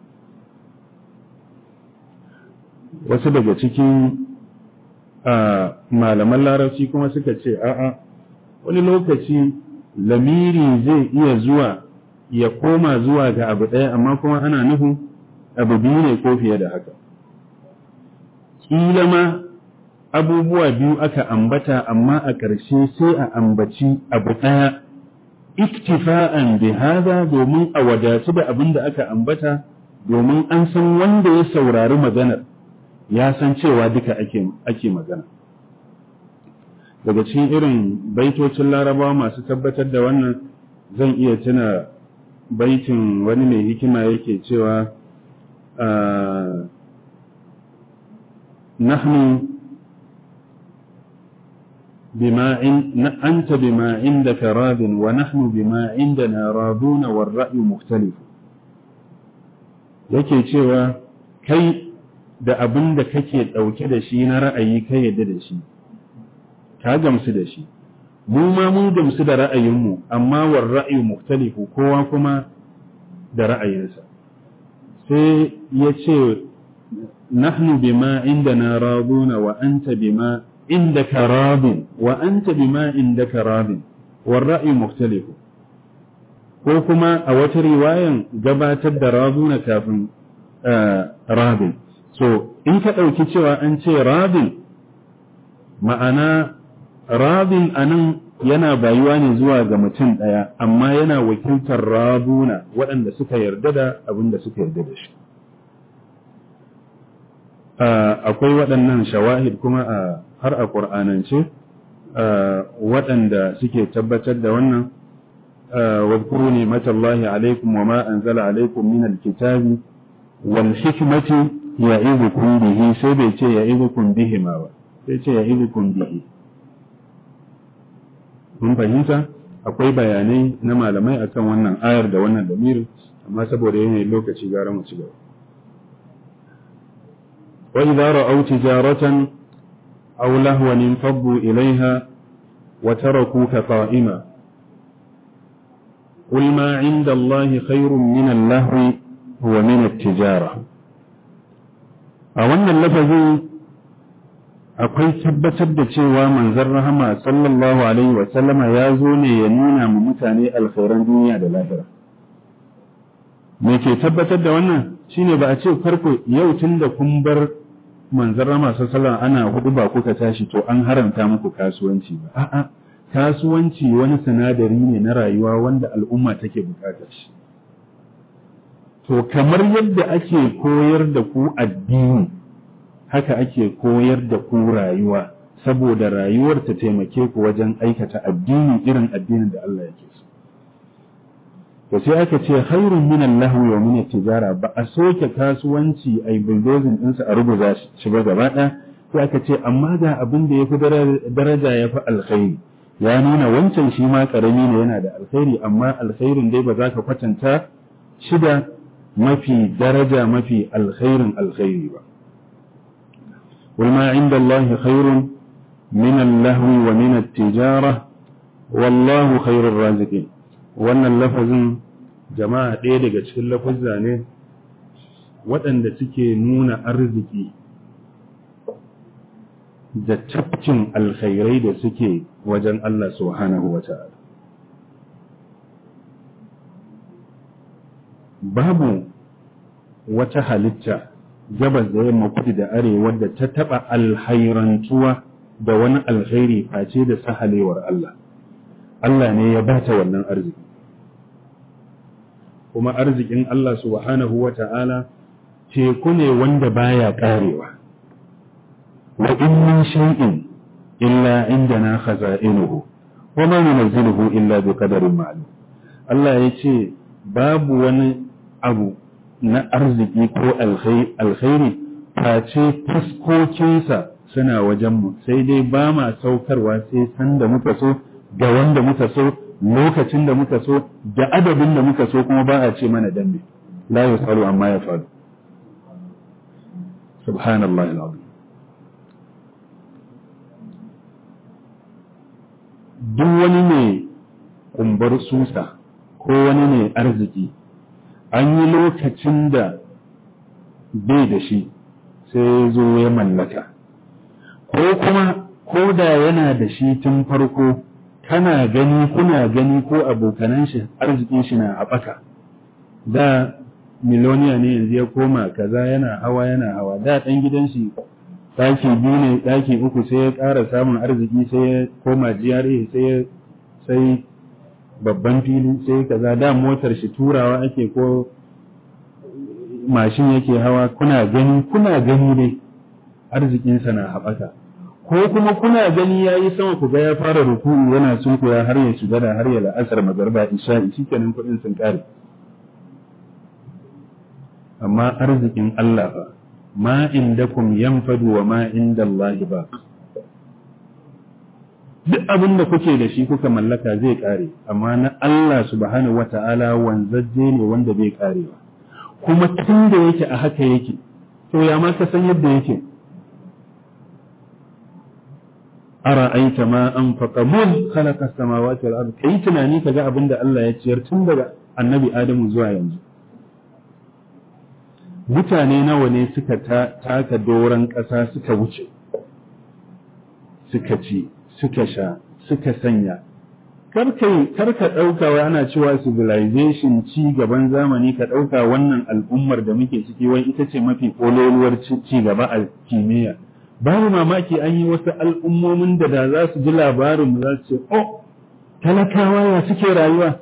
wasu daga cikin malaman larabci kuma suka ce a'a wani lokaci lamiri zai iya zuwa ya koma zuwa ga abu ɗaya amma kuma ana nufin abu biyu ne ko fiye da haka ƙila ma abubuwa biyu aka ambata amma a ƙarshe sai a ambaci abu ɗaya iktifa'an bi hada domin a wadatu da abin da aka ambata domin an san wanda ya saurari maganar ya san cewa duka ake, ake magana daga cikin irin baitocin larabawa masu tabbatar da wannan zan iya tuna baitin wani mai hikima yake cewa nahnu بما عند أنت بما عندك راض ونحن بما عندنا راضون والرأي مختلف yake cewa kai da abin da kake ɗauke da shi na ra'ayi kai yadda da shi ka gamsu da shi mu ma mun gamsu da ra'ayinmu amma war ra'ayi muktalifu kowa kuma da ra'ayinsa sai ya ce nahnu bima indana raduna wa anta bima عندك راض وأنت بما عندك راض والرأي مختلف ko kuma a wata riwayan gabatar da razuna kafin rabin so in ka ɗauki cewa an ce rabin ma'ana rabin a nan yana bayuwa ne zuwa ga mutum ɗaya amma yana wakiltar razuna waɗanda suka yarda da abin da suka yarda da shi akwai waɗannan shawahid kuma a har a ƙur'anance waɗanda suke tabbatar da wannan wadkuru ne matallahi alaikum wa ma anzala alaikum min alkitabi wal hikmati ya'idukum bihi sai bai ce ya'idukum bihi ma ba sai ce ya'idukum bihi mun fahimta akwai bayanai na malamai akan wannan ayar da wannan damirin amma saboda yanayin lokaci gara mu ci gaba wa idza ra'aw tijaratan أو لهوا انفضوا إليها وتركوك قائما قل ما عند الله خير من اللهو ومن التجارة أولا اللفظ akwai tabbatar da cewa manzon rahama sallallahu alaihi wa sallama ya zo ne ya nuna mu mutane alkhairan duniya da lahira me ke tabbatar da wannan shine ba a ce farko yau tun da kun bar manzon rama sallallahu ana hudu ba kuka tashi to an haramta muku kasuwanci ba a'a kasuwanci wani sinadari ne na rayuwa wanda al'umma take bukatar shi to kamar yadda ake koyar da ku addini haka ake koyar da ku rayuwa saboda rayuwar ta taimake ku wajen aikata addini irin addinin da Allah yake so to sai aka ce khairun min al-lahwi wa min tijara ba a soke kasuwanci ai bulldozing ɗinsa a rubuta shi ba gaba ɗaya sai aka ce amma ga abin da yafi daraja yafi alkhairi ya nuna wancan shi ma karami ne yana da alkhairi amma alkhairin dai ba za ka kwatanta shi da mafi daraja mafi alkhairin alkhairi ba قل ما عند الله خير من اللهو ومن التجارة والله خير الرازقين wannan lafazin jama'a ɗaya daga cikin lafazza ne waɗanda suke nuna arziki da tafkin alkhairai da suke wajen Allah subhanahu wa ta'ala. Babu wata halitta gabas da yamma kudu da arewa da ta taɓa alhairantuwa da wani alkhairi face da sahalewar Allah. Allah ne ya bata wannan arziki. Kuma arzikin Allah subhanahu wa ta'ala teku ne wanda baya ƙarewa. wa in min shay'in illa indana khaza'inuhu wa ma nunzilu illa bi qadarin ma'lum Allah ya ce babu wani abu na arziki ko alkhairi face taskokinsa suna wajenmu sai dai ba ma saukarwa sai sanda muka so ga wanda muka so lokacin da muka so da adabin da muka so kuma ba a ce mana dambe la yusalu amma ya faru subhanallahi alazim duk wani mai kumbar susa ko wani mai arziki an yi lokacin da bai da shi sai zo ya mallaka ko kuma ko da yana da shi tun farko kana gani kuna gani ko abokanan shi arzikin shi na haɓaka da miloniya ne yanzu ya koma kaza yana hawa yana hawa da ɗan gidan shi ɗaki biyu ne ɗaki uku sai ya ƙara samun arziki sai ya koma GRA sai ya sai babban fili sai kaza da motar shi turawa ake ko mashin yake hawa kuna gani kuna gani dai arzikinsa na haɓaka ko kuma kuna gani ya yi sama ku ga ya fara ruku'u yana sunkuya har ya shiga da har ya la'asar magarba isha'i shikenan kuɗin sun ƙare amma arzikin Allah fa ma indakum yanfadu wa ma inda Allah ba duk abin da kuke da shi kuka mallaka zai ƙare amma na Allah subhanahu wata'ala wanzajje ne wanda bai ƙarewa kuma tun da yake a haka yake to ya ma ka san yadda yake ara'aita ma anfaqa mun khalaqa samawati wal ard kai tunani kaga abin da Allah ya ciyar tun daga annabi Adamu zuwa yanzu mutane nawa ne suka taka doron ƙasa suka wuce suka ci suka sha suka sanya karkai karka ɗauka wa ana cewa civilization ci gaban zamani ka ɗauka wannan al'ummar da muke ciki wai ita ce mafi ƙololuwar ci gaba a kimiyya babu mamaki an yi wasu al'ummomin da da za su ji labarin za su ce oh talakawa ya suke rayuwa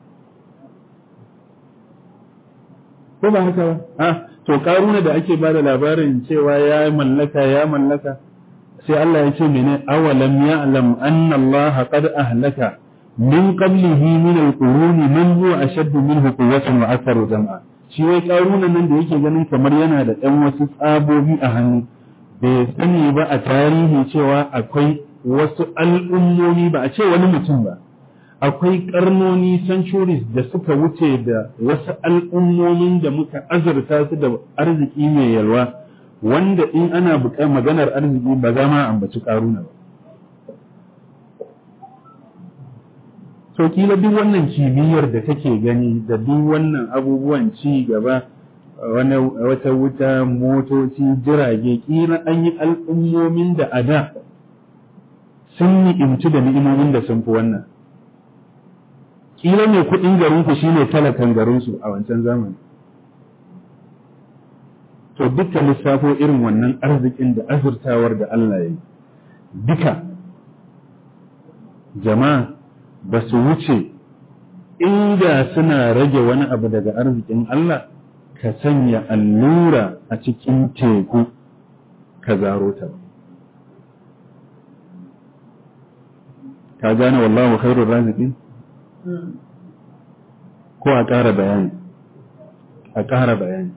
ko ba haka ba ah to karuna da ake bada labarin cewa ya mallaka ya mallaka sai Allah ya ce mene awalam ya'lam anna Allah qad ahlaka min qablihi min al-quruni man huwa ashaddu minhu quwwatan wa aktharu jam'a shi wai karuna nan da yake ganin kamar yana da ɗan wasu tsabobi a hannu bai sani ba a tarihi cewa akwai wasu al'ummomi ba a ce wani mutum ba akwai karnoni centuries da suka wuce da wasu al'ummomin da muka azurta su da arziki mai yalwa wanda in ana buƙar maganar arziki ba za ma ambaci ƙaruna ba. So kila duk wannan kimiyyar da kake gani da duk wannan abubuwan ci gaba wata wuta motoci jirage kila an yi al'ummomin da a da sun ni'imci da ni'imomin da sun fi wannan. kila mai kuɗin garinku shine talakan garinsu a wancan zamani to duka lissafo irin wannan arzikin da azurtawar da Allah ya yi duka jama'a ba su wuce inda suna rage wani abu daga arzikin Allah ka sanya allura a cikin teku ka zaro ta ka gane wallahu khairur raziqin ko a ƙara bayani a ƙara bayani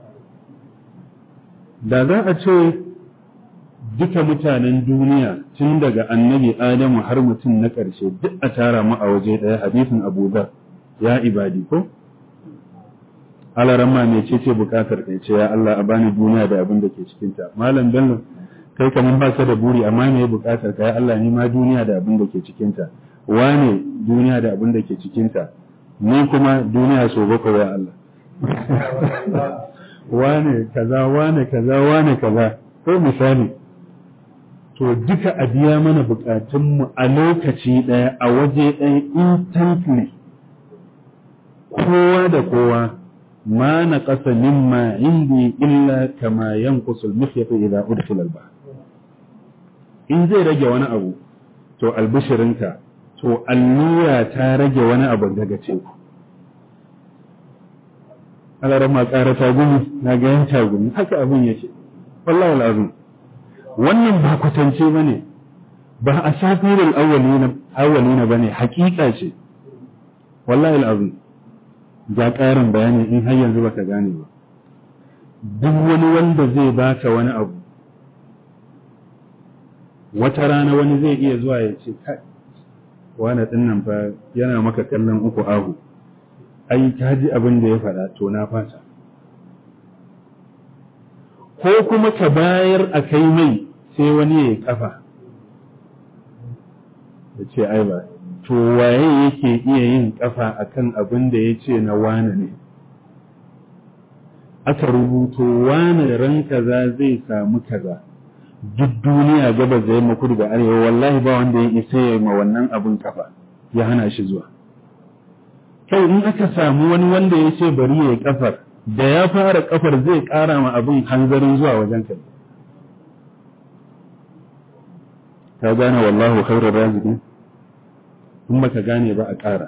da za a ce duka mutanen duniya tun daga annabi adamu har mutum na ƙarshe duk a tara mu a waje ɗaya hadisin abu dhar ya ibadi ko alaran ma mai ce ce bukatar kai ce ya Allah a bani duniya da abin da ke cikinta malam bello kai kaman ba ka da buri amma me bukatar ka ya Allah ni ma duniya da abin da ke cikinta wane duniya da abin da ke cikinta ni kuma duniya so bakwai ya Allah wane kaza wane kaza wane kaza ko misali to duka a biya mana bukatunmu a lokaci ɗaya a waje ɗaya instantly kowa da kowa ma na ƙasa mimma indi illa kama yankusul mifyatu idza udkhila al in zai rage wani abu to albishirinka to allura ta rage wani abu daga teku alarar ma ƙara tagumi na ga yan tagumi haka abin yake wallahi al'azim wannan ba kwatance ba ne ba a safirin awwalina ba ne hakika ce wallahi al'azim ga ƙarin bayani in har yanzu baka gane ba duk wani wanda zai baka wani abu wata rana wani zai iya zuwa ya ce kai wani ɗin nan fa yana maka kallon uku ahu ai ka ji abin da ya faɗa to na fata ko kuma ka bayar a kai mai sai wani ya kafa ya ce ai ba to waye yake iya yin kafa akan abin da ya ce na wane ne aka rubuto wane ran kaza zai samu kaza duk duniya gabas da yamma kudu da arewa wallahi ba wanda ya isa ya ma wannan abin kafa ya hana shi zuwa kai in aka samu wani wanda ya ce bari ya yi kafar da ya fara kafar zai kara ma abin hanzarin zuwa wajen ka ka gane wallahu khairur raziqin in baka gane ba a ƙara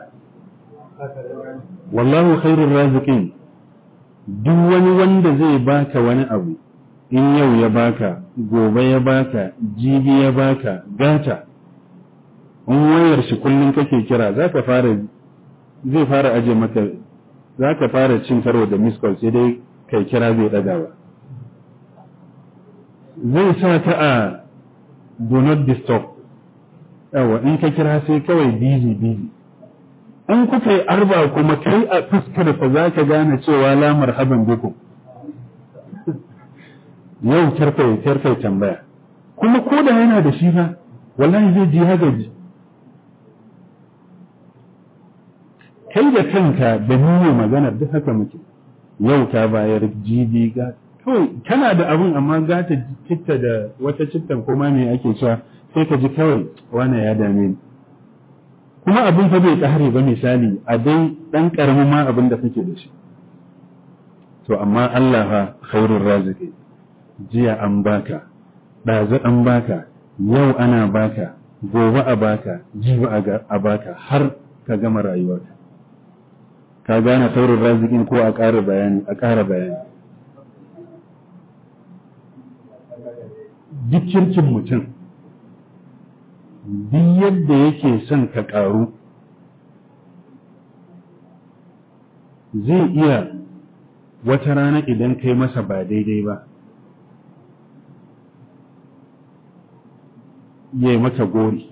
wallahu khairur raziqin duk wani wanda zai baka wani abu in yau ya baka gobe ya baka jibi ya baka gata in wayar shi kullum kake kira zaka fara zai fara aje maka zaka fara cin karo da miss call sai dai kai kira bai dagawa zai sa ka a do not disturb yawa in ka kira sai kawai busy busy in kuka yi arba kuma kai a fuskar fa za ka gane cewa la marhaban bikum yau karkai karkai tambaya kuma ko da yana da shi fa wallahi zai ji hagaji kai da kanka da nuna magana duk haka muke yau ka bayar jibi ga kawai kana da abun amma gata citta da wata cittan kuma me ake cewa sai ka ji kawai wane ya dame ni kuma abin fa bai kare ba misali a dai dan karamin ma abin da kake da shi to amma Allah fa khairur raziki jiya an baka ɗazu an baka yau ana baka gobe a baka jibi a baka har ka gama rayuwarka ka gane khairur razikin ko a ƙara bayani a ƙara bayani duk kirkin mutum duk yadda yake son ka ƙaru zai iya wata rana idan kai masa ba daidai ba ya yi maka gori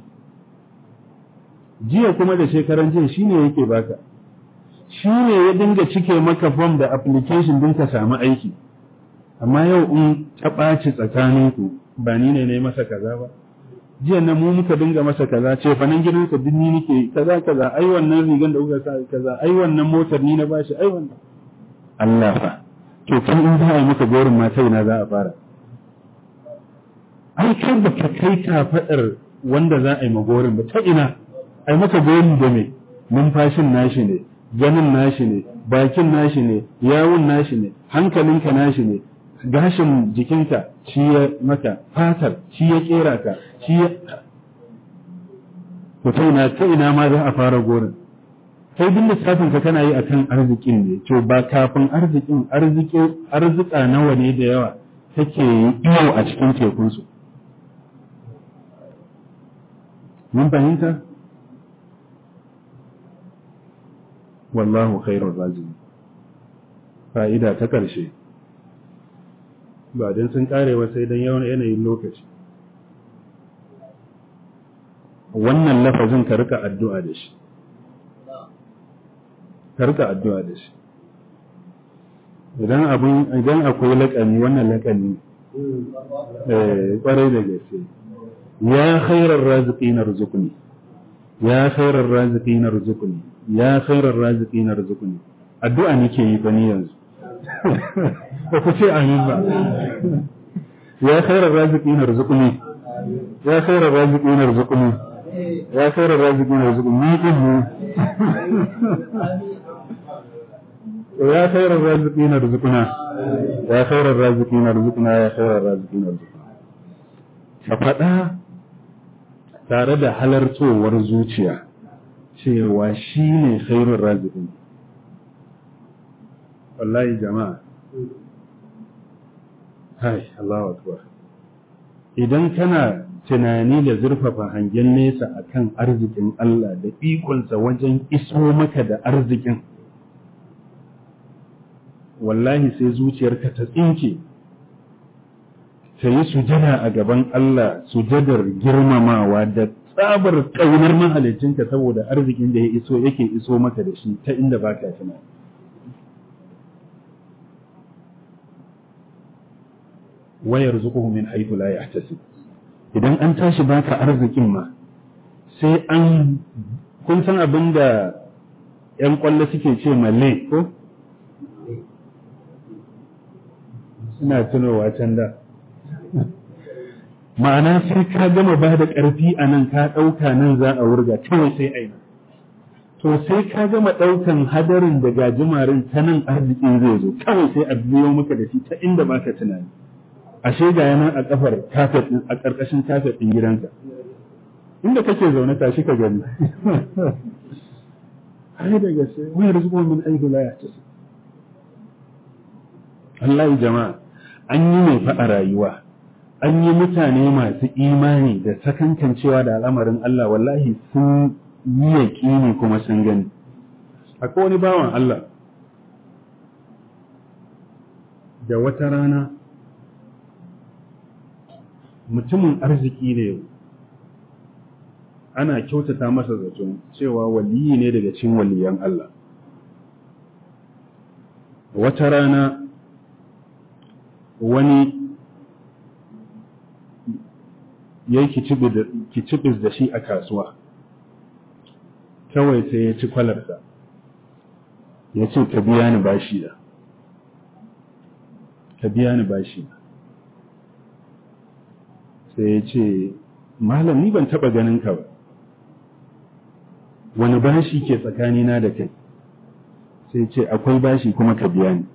jiya kuma da shekaran jiya shi ne yake baka shi ne ya dinga cike maka form da application din ka samu aiki amma yau in ta ɓaci tsakaninku ba ni ne na masa kaza ba jiya nan mu muka dinga masa kaza ce fanan gidansa duk ni nake kaza kaza ai wannan rigan da kuka sa kaza ai wannan motar ni na bashi ai wannan Allah fa to kan in za a yi maka gorin ma sai na za a fara ai kai da ka kai ka fadar wanda za a yi magorin ba ta ina ai maka gorin da me numfashin nashi ne ganin nashi ne bakin nashi ne yawun nashi ne hankalinka nashi ne gashin jikinka shi ya maka fatar shi ya kera ka shi ya mutum na ta ina ma za a fara gorin kai duk lissafin ka kana yi akan arzikin ne to ba kafin arzikin arzika nawa ne da yawa take iyo a cikin tekunsu mun fahimta wallahu khairur raziqin fa'ida ta ƙarshe ba don sun karewa sai don yawan yanayin lokaci wannan lafazin ka rika addu'a da shi ka rika addu'a da shi idan abin idan akwai laƙani wannan laƙani eh kwarai da gaske ya khairar raziqin arzuqni ya khairar raziqin arzuqni ya khairar raziqin arzuqni addu'a nake yi bani yanzu ba ku ce amin ba ya khairar raziqin arzuqni ya khairar raziqin arzuqni ya khairar raziqin arzuqni ni din ne ya khairar raziqin arzuqna ya khairar raziqin arzuqna ya khairar raziqin arzuqna ka faɗa tare da halartowar zuciya cewa shi ne khairun raziqin wallahi jama'a hai Allahu akbar idan kana tunani da zurfafa hangen nesa akan arzikin Allah da ikonsa wajen iso maka da arzikin wallahi sai zuciyarka ta tsinke ta yi sujada a gaban Allah sujadar girmamawa da tsabar ƙaunar mahalicinka saboda arzikin da ya iso yake iso maka da shi ta inda ba ka tunani wayar zuƙuhu min haitu la yahtasib idan an tashi baka arzikin ma sai an kun san abin da ‘yan ƙwallo suke ce malle ko? Suna tunowa can da. Ma'ana sai ka gama ba da ƙarfi a nan ka ɗauka nan za a wurga kawai sai aina. To sai ka gama ɗaukan hadarin da gajimarin ta nan arzikin zai zo kawai sai a biyo maka da shi ta inda baka tunani. Ashe ga yana a kafar kafet a ƙarƙashin kafet ɗin gidanka. Inda kake zaune tashi ka gani. ai da gaske wai rizqu min ayyi la yahtasib Allah jama'a an yi mai faɗa rayuwa an yi mutane masu imani da sakankancewa da al'amarin Allah wallahi sun yi yaƙini kuma sun gani akwai wani bawan Allah da wata rana mutumin arziki ne ana kyautata masa zaton cewa waliyi ne daga cikin waliyan Allah. Wata rana wani ya yi kicibis da shi a kasuwa, kawai sai ya ci kwalarsa, ya ce, Ka biya ni bashi da, ka biya ni bashi da. Sai ya ce, Malam ni ban taɓa ganin ka ba. wani bashi ke tsakanina da kai sai ce akwai bashi kuma ka biya ni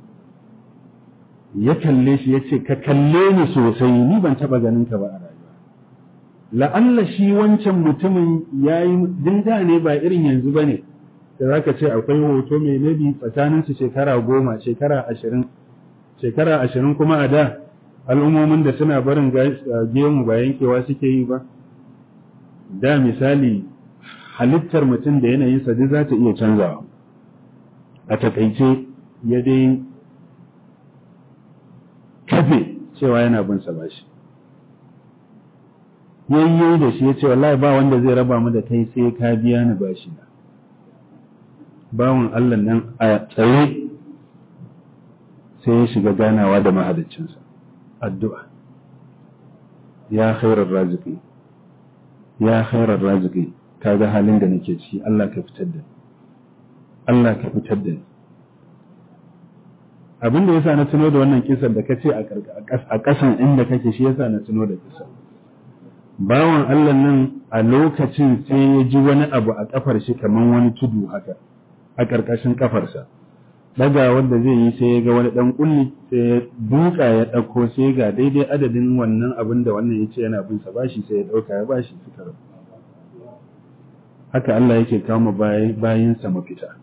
ya kalle shi ya ce ka kalle ni sosai ni ban taba ganin ka ba a rayuwa la'alla shi wancan mutumin ya yi dinda ne ba irin yanzu ba ne da za ka ce akwai hoto mai nabi tsakaninsu shekara goma shekara ashirin shekara ashirin kuma a da al'ummomin da suna barin gemu ba yankewa suke yi ba da misali halittar mutum da yanayinsa duk za ta iya canzawa a takaice ya dai kafe cewa yana bin sa bashi yayye da shi ya ce wallahi ba wanda zai raba mu da kai sai ka biya ni bashi na bawan Allah nan a tsaye sai ya shiga ganawa da mahaliccinsa addu'a ya khairar raziki ya khairar raziki ka ga halin da nake ciki Allah ka fitar da Allah ka fitar da abin da yasa na tuno da wannan kisan da kace a ƙasan inda kake shi yasa na tuno da kisan bawan Allah nan a lokacin sai ya ji wani abu a kafar shi kaman wani tudu haka a ƙarƙashin kafarsa daga wanda zai yi sai ya ga wani dan kulli sai ya duka ya ɗauko sai ga daidai adadin wannan abin da wannan ya ce yana bin sa bashi sai ya ɗauka ya bashi fitar haka Allah yake kama bayinsa mafita.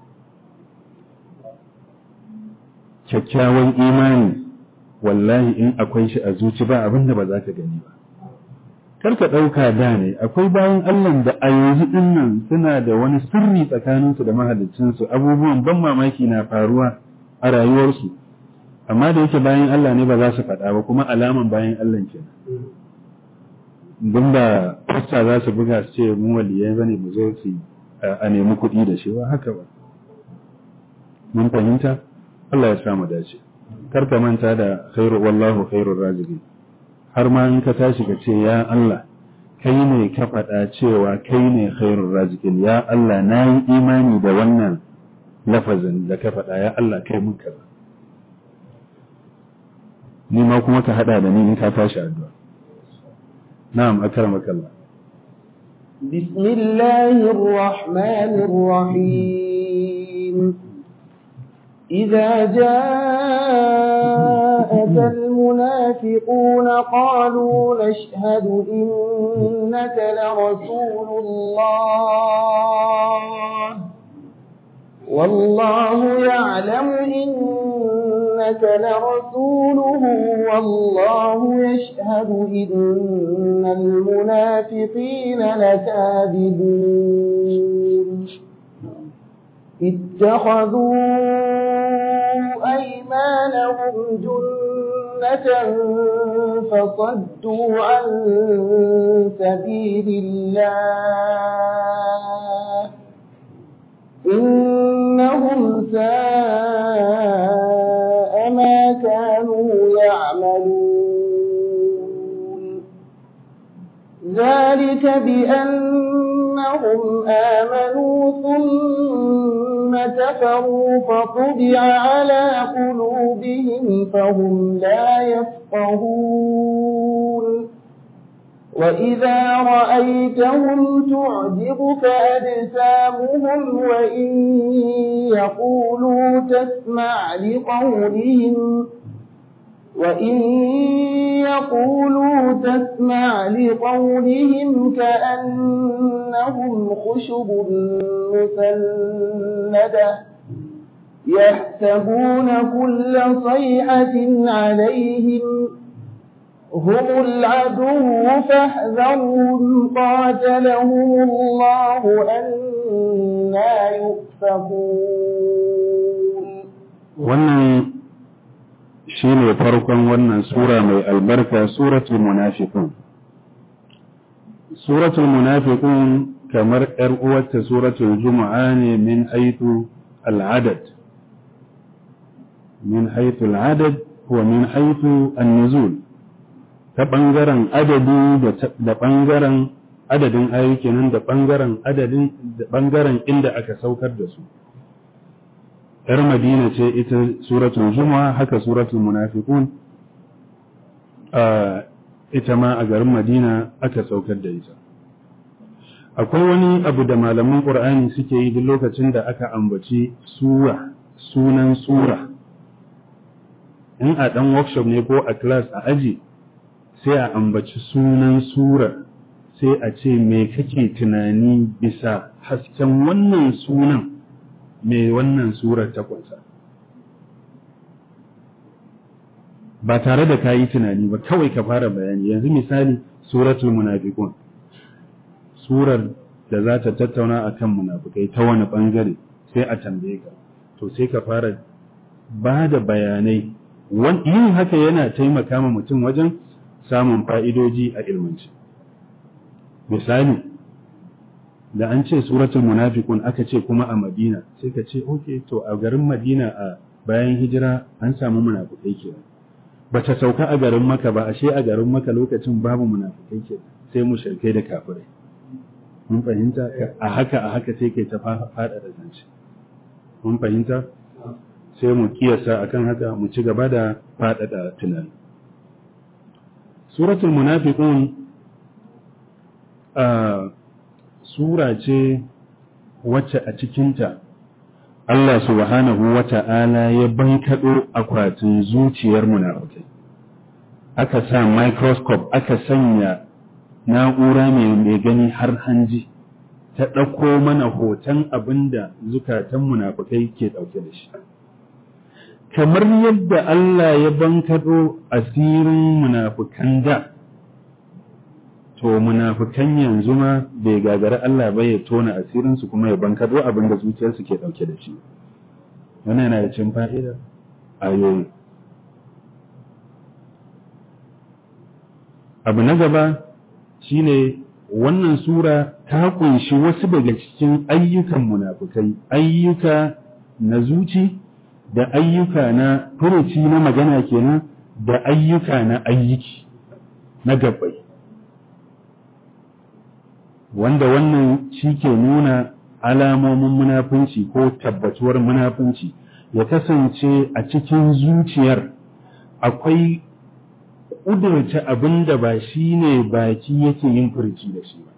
Kyakkyawan imani, wallahi in akwai shi a zuci ba abin da ba za ka gani ba. Karka ɗauka da ne, akwai bayan Allah da a yanzu ɗin nan suna da wani sirri tsakaninsu da mahalicinsu abubuwan ban mamaki na faruwa a rayuwarsu, amma da yake bayan Allah ne ba za su faɗa ba kuma alaman bayan Allah kenan. don da fasta za su buga su ce mu waliyai bane mu zo su a nemi kuɗi da shi ba haka ba mun fahimta Allah ya sa mu dace kar ka manta da khairu wallahu khairur raziqin har ma in ka tashi ka ce ya Allah kai ne ka faɗa cewa kai ne khairur raziqin ya Allah na yi imani da wannan lafazin da ka faɗa ya Allah kai mun kaza ni ma kuma ka haɗa da ni in ka tashi addu'a نعم أكرمك الله بسم الله الرحمن الرحيم إذا جاءك المنافقون قالوا نشهد إنك لرسول الله والله يعلم إنك لرسوله والله يشهد إن المنافقين لكاذبون اتخذوا أيمانهم جنة كافة فصدوا عن سبيل الله إنهم ساء ما كانوا يعملون ذلك بأنهم آمنوا ثم كفروا فطبع على قلوبهم فهم لا يفقهون وإذا رأيتهم تعجبك أجسامهم وإن يقولوا تسمع لقولهم وإن يقولوا تسمع لقولهم كأنهم خشب مسندة يحسبون كل صيحة عليهم هم العدو فاحذرهم قاتلهم الله أنا يؤفكون wannan shi ne farkon wannan sura mai albarka suratul munafiqun suratul munafiqun kamar ‘yar uwarta suratul juma'a ne min haitu al'adad min haitu al'adad wa min haitu an-nuzul ta ɓangaren adadi da ɓangaren adadin ayyuki nan da ɓangaren adadin da ɓangaren inda aka saukar da su ‘yar madina ce ita suratul juma'a haka suratul munafiqun ita ma a garin madina aka saukar da ita akwai wani abu da malaman ƙur'ani suke yi duk lokacin da aka ambaci sura sunan sura in a ɗan workshop ne ko a class a aji sai a ambaci sunan sura sai a ce me kake tunani bisa hasken wannan sunan me wannan surar ta kunsa ba tare da ka yi tunani ba kawai ka fara bayani yanzu misali suratul munafiqun surar da za ta tattauna akan munafikai ta wani bangare sai a tambaye ka to sai ka fara ba da bayanai yin haka yana taimaka ma mutum wajen samun fa'idoji a ilmanci misali da an ce suratul munafiqun aka ce kuma a madina sai ka ce okay to a garin madina a bayan hijira an samu munafikai kenan ba ta sauka a garin maka ba ashe a garin maka lokacin babu munafikai ke sai mu shirkai da kafirai mun fahimta a haka a haka sai kai ta fada da zance mun fahimta sai mu kiyasa akan haka mu ci gaba da fada da tunani suratul munafiqun a sura ce wacce a cikinta Allah subhanahu wa ta'ala ya bankaɗo akwatin zuciyar munafukai. Aka sa microscope aka sanya na'ura mai gani har hanji, ta ɗauko mana hoton abin da zukatan munafukai ke ɗauke da shi. Kamar yadda Allah ya bankaɗo asirin munafukan da, to munafukan yanzu ma bai gagari Allah ba ya tona asirinsu kuma ya bankado abin da zuciyarsu ke ɗauke da shi wannan yana da cin fa'ida ayoyi abu na gaba shine wannan sura ta kunshi wasu daga cikin ayyukan munafukai ayyuka na zuci da ayyuka na furuci na magana kenan da ayyuka na ayyuki na gabbai wanda wannan shi ke nuna alamomin munafunci ko tabbatuwar munafunci ya kasance a cikin zuciyar akwai ƙudurta abin da ba shi ne baki yake yin furci da shi ba.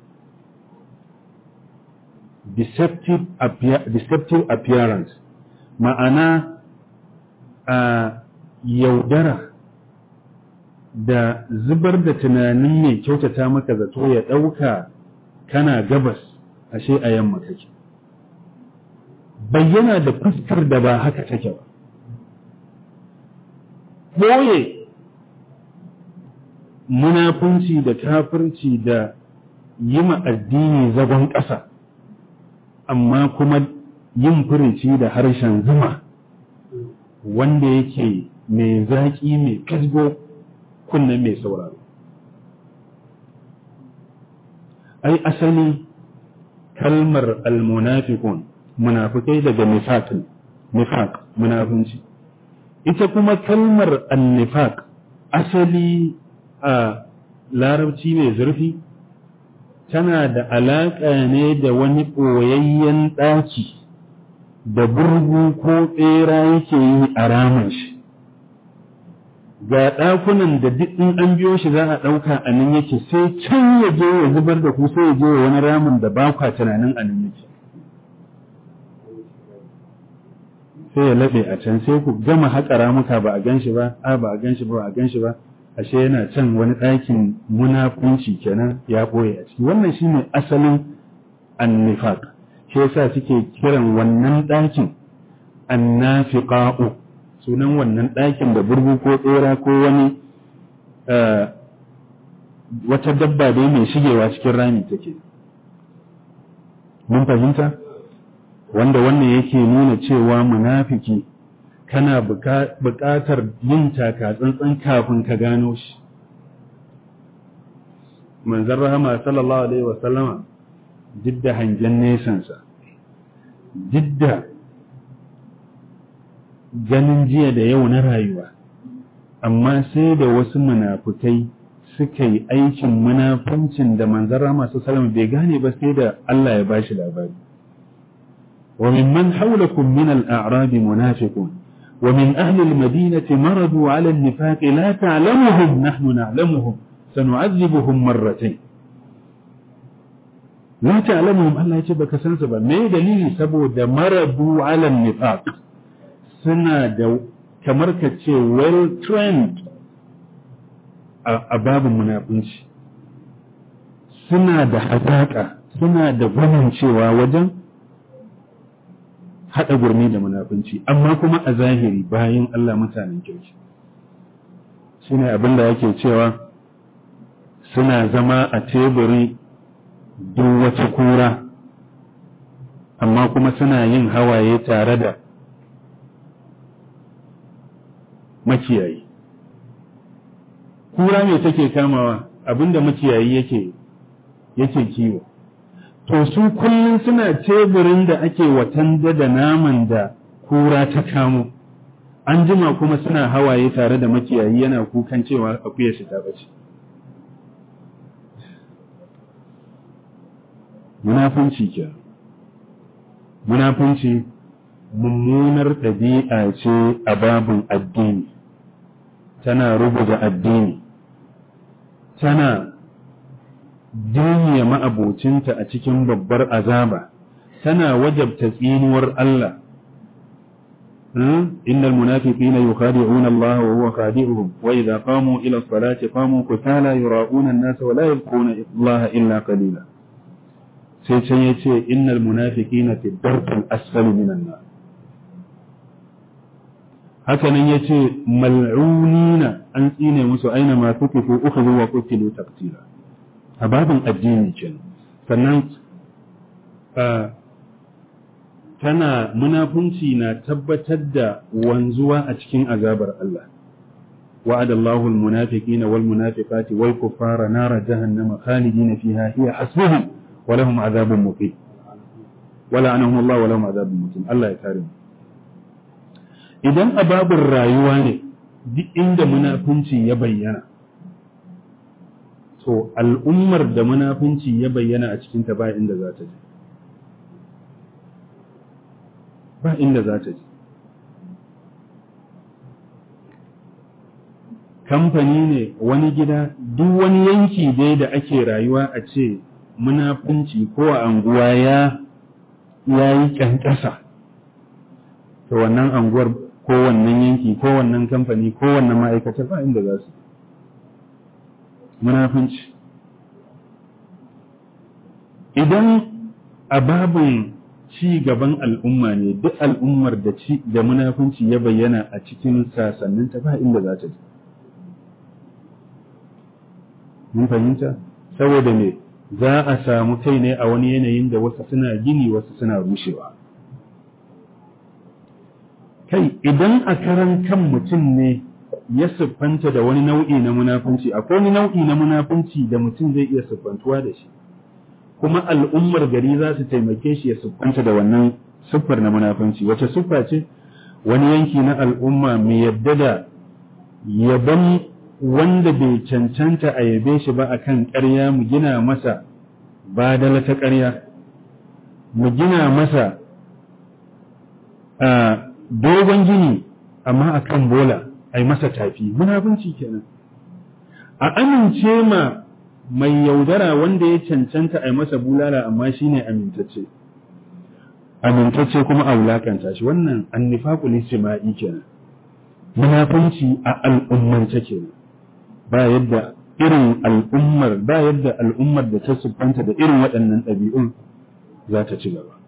Deceptive appearance ma'ana a yaudara da zubar da tunanin mai kyautata maka zato ya ɗauka kana gabas ashe a yamma kake bayyana da fuskar da ba haka take ba ɓoye munafunci da kafirci da yi addini zagon ƙasa amma kuma yin furici da harshen zuma wanda yake mai zaƙi mai kasgo kunnen mai sauraro ai asali kalmar almunafiqun munafikai daga nifaq nifaq munafunci ita kuma kalmar annifaq asali a larabci mai zurfi tana da alaƙa ne da wani ɓoyayyen ɗaki da burgu ko tsera yake yi a ramin shi ga ɗakunan da duk in an biyo shi za a ɗauka a nan yake sai can ya je ya zubar da ku sai ya je wani ramin da ba kwa tunanin a nan yake sai ya laɓe a can sai ku gama haƙa ramuka ba a gan shi ba a ba a gan shi ba ba a gan shi ba ashe yana can wani ɗakin munafunci kenan ya ɓoye a ciki wannan shine asalin annifaq shi yasa suke kiran wannan ɗakin annafiqa'u sunan wannan ɗakin da burgu ko tsera ko wani wata dabba dai mai shigewa cikin rami take mun fahimta wanda wannan yake nuna cewa munafiki kana buƙatar yin taka tsantsan kafin ka gano shi manzon rahama sallallahu alaihi wa sallama duk da hangen nesansa duk da ganin jiya da yau na rayuwa amma sai da wasu munafukai suka yi aikin munafuncin da manzon rahama sallallahu bai gane ba sai da Allah ya bashi labari وممن حولكم من الأعراب منافقون ومن أهل المدينة مرضوا على النفاق لا تعلمهم نحن نعلمهم سنعذبهم مرتين لا تعلمهم الله يجب كسنسبا ما دليل سبو دا مرضوا على النفاق سنة دا كمركة well trained أباب المنافنش suna da hazaƙa suna da gwanin cewa wajen haɗa gurmi da munafunci amma kuma a zahiri bayan Allah mutanen kirki shi ne abin da yake cewa suna zama a teburi duk wata kura amma kuma suna yin hawaye tare da makiyayi kura me take kamawa abinda makiyayi yake yake kiwo to su kullum suna teburin da ake watanda da naman da kura ta kamo an jima kuma suna hawaye tare da makiyayi yana kukan cewa akuyar shi ta bace munafunci ke munafunci mummunar ɗabi'a ce a babin addini tana rubuta addini tana duniya ma'abocinta a cikin babbar azaba tana wajabta tsinuwar Allah إن المنافقين يخادعون الله وهو خادعهم وإذا قاموا إلى الصلاة قاموا كسالى يراؤون الناس ولا يذكرون الله إلا قليلا سيتشيء إن المنافقين في الدرك الأسفل من النار هكذا يتي ملعونين أن إين مسو أينما ثقفوا أخذوا وقتلوا تقتيلا a babin addini kenan sannan tana munafunci na tabbatar da wanzuwa a cikin azabar Allah وعد الله المنافقين والمنافقات والكفار نار جهنم خالدين فيها هي حسبهم ولهم عذاب مقيم ولعنهم الله ولهم عذاب مقيم الله يكرم idan ababin rayuwa ne duk inda munafunci ya bayyana to al'ummar da munafunci ya bayyana a cikinta ba inda za ta je ba inda za ta je kamfani ne wani gida duk wani yanki dai da ake rayuwa a ce munafunci ko a anguwa ya ya yi ƙyanƙyasa to wannan anguwar ko wannan yanki ko wannan kamfani ko wannan ma'aikatar ba inda za su munafunci idan a babin ci gaban al'umma ne duk al'ummar da ci da munafunci ya bayyana a cikin sasanninta ba inda za ta je mun fahimta saboda me za a samu kai ne a wani yanayin da wasu suna gini wasu suna rushewa kai idan a karan kan mutum ne ya siffanta da wani nau'i na munafunci akwai wani nau'i na munafunci da mutum zai iya siffantuwa da shi kuma al'ummar gari za su taimake shi ya siffanta da wannan siffar na munafunci wace siffa ce wani yanki na al'umma mai yadda da yaban wanda bai cancanta a yabe shi ba akan ƙarya mu gina masa badala ta ƙarya mu gina masa a dogon gini amma akan bola a yi masa tafi munafunci kenan a amince ma mai yaudara wanda ya cancanta a yi masa bulala amma shine amintacce amintacce kuma a wulakanta shi wannan annifaqul istima'i kenan munafunci a al'ummance kenan ba yadda irin al'ummar ba yadda al'ummar da ta siffanta da irin waɗannan ɗabi'un za ta ci gaba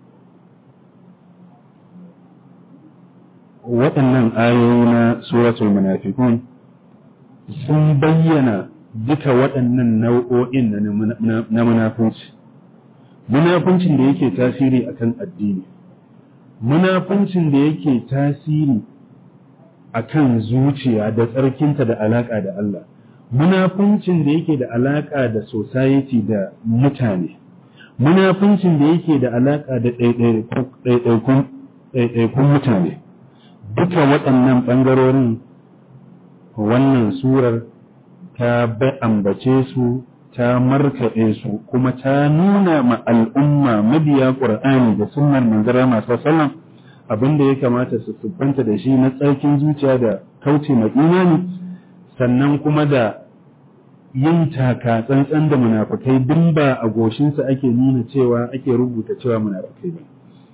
waɗannan ayoyi na suratul munafiqun sun bayyana duka waɗannan nau'o'in na munafunci munafuncin da yake tasiri akan addini munafuncin da yake tasiri akan zuciya da tsarkinta da alaƙa da Allah munafuncin da yake da alaƙa da society da mutane munafuncin da yake da alaƙa da ɗaiɗaikun mutane duka waɗannan ɓangarorin wannan surar ta ambace su ta markaɗe su kuma ta nuna ma al'umma mabiya ƙur'ani da sunnar manzara masu sallam abin da ya kamata su siffanta da shi na tsarkin zuciya da kauce ma imani sannan kuma da yin taka tsantsan da munafukai duk ba a goshinsa ake nuna cewa ake rubuta cewa munafukai ba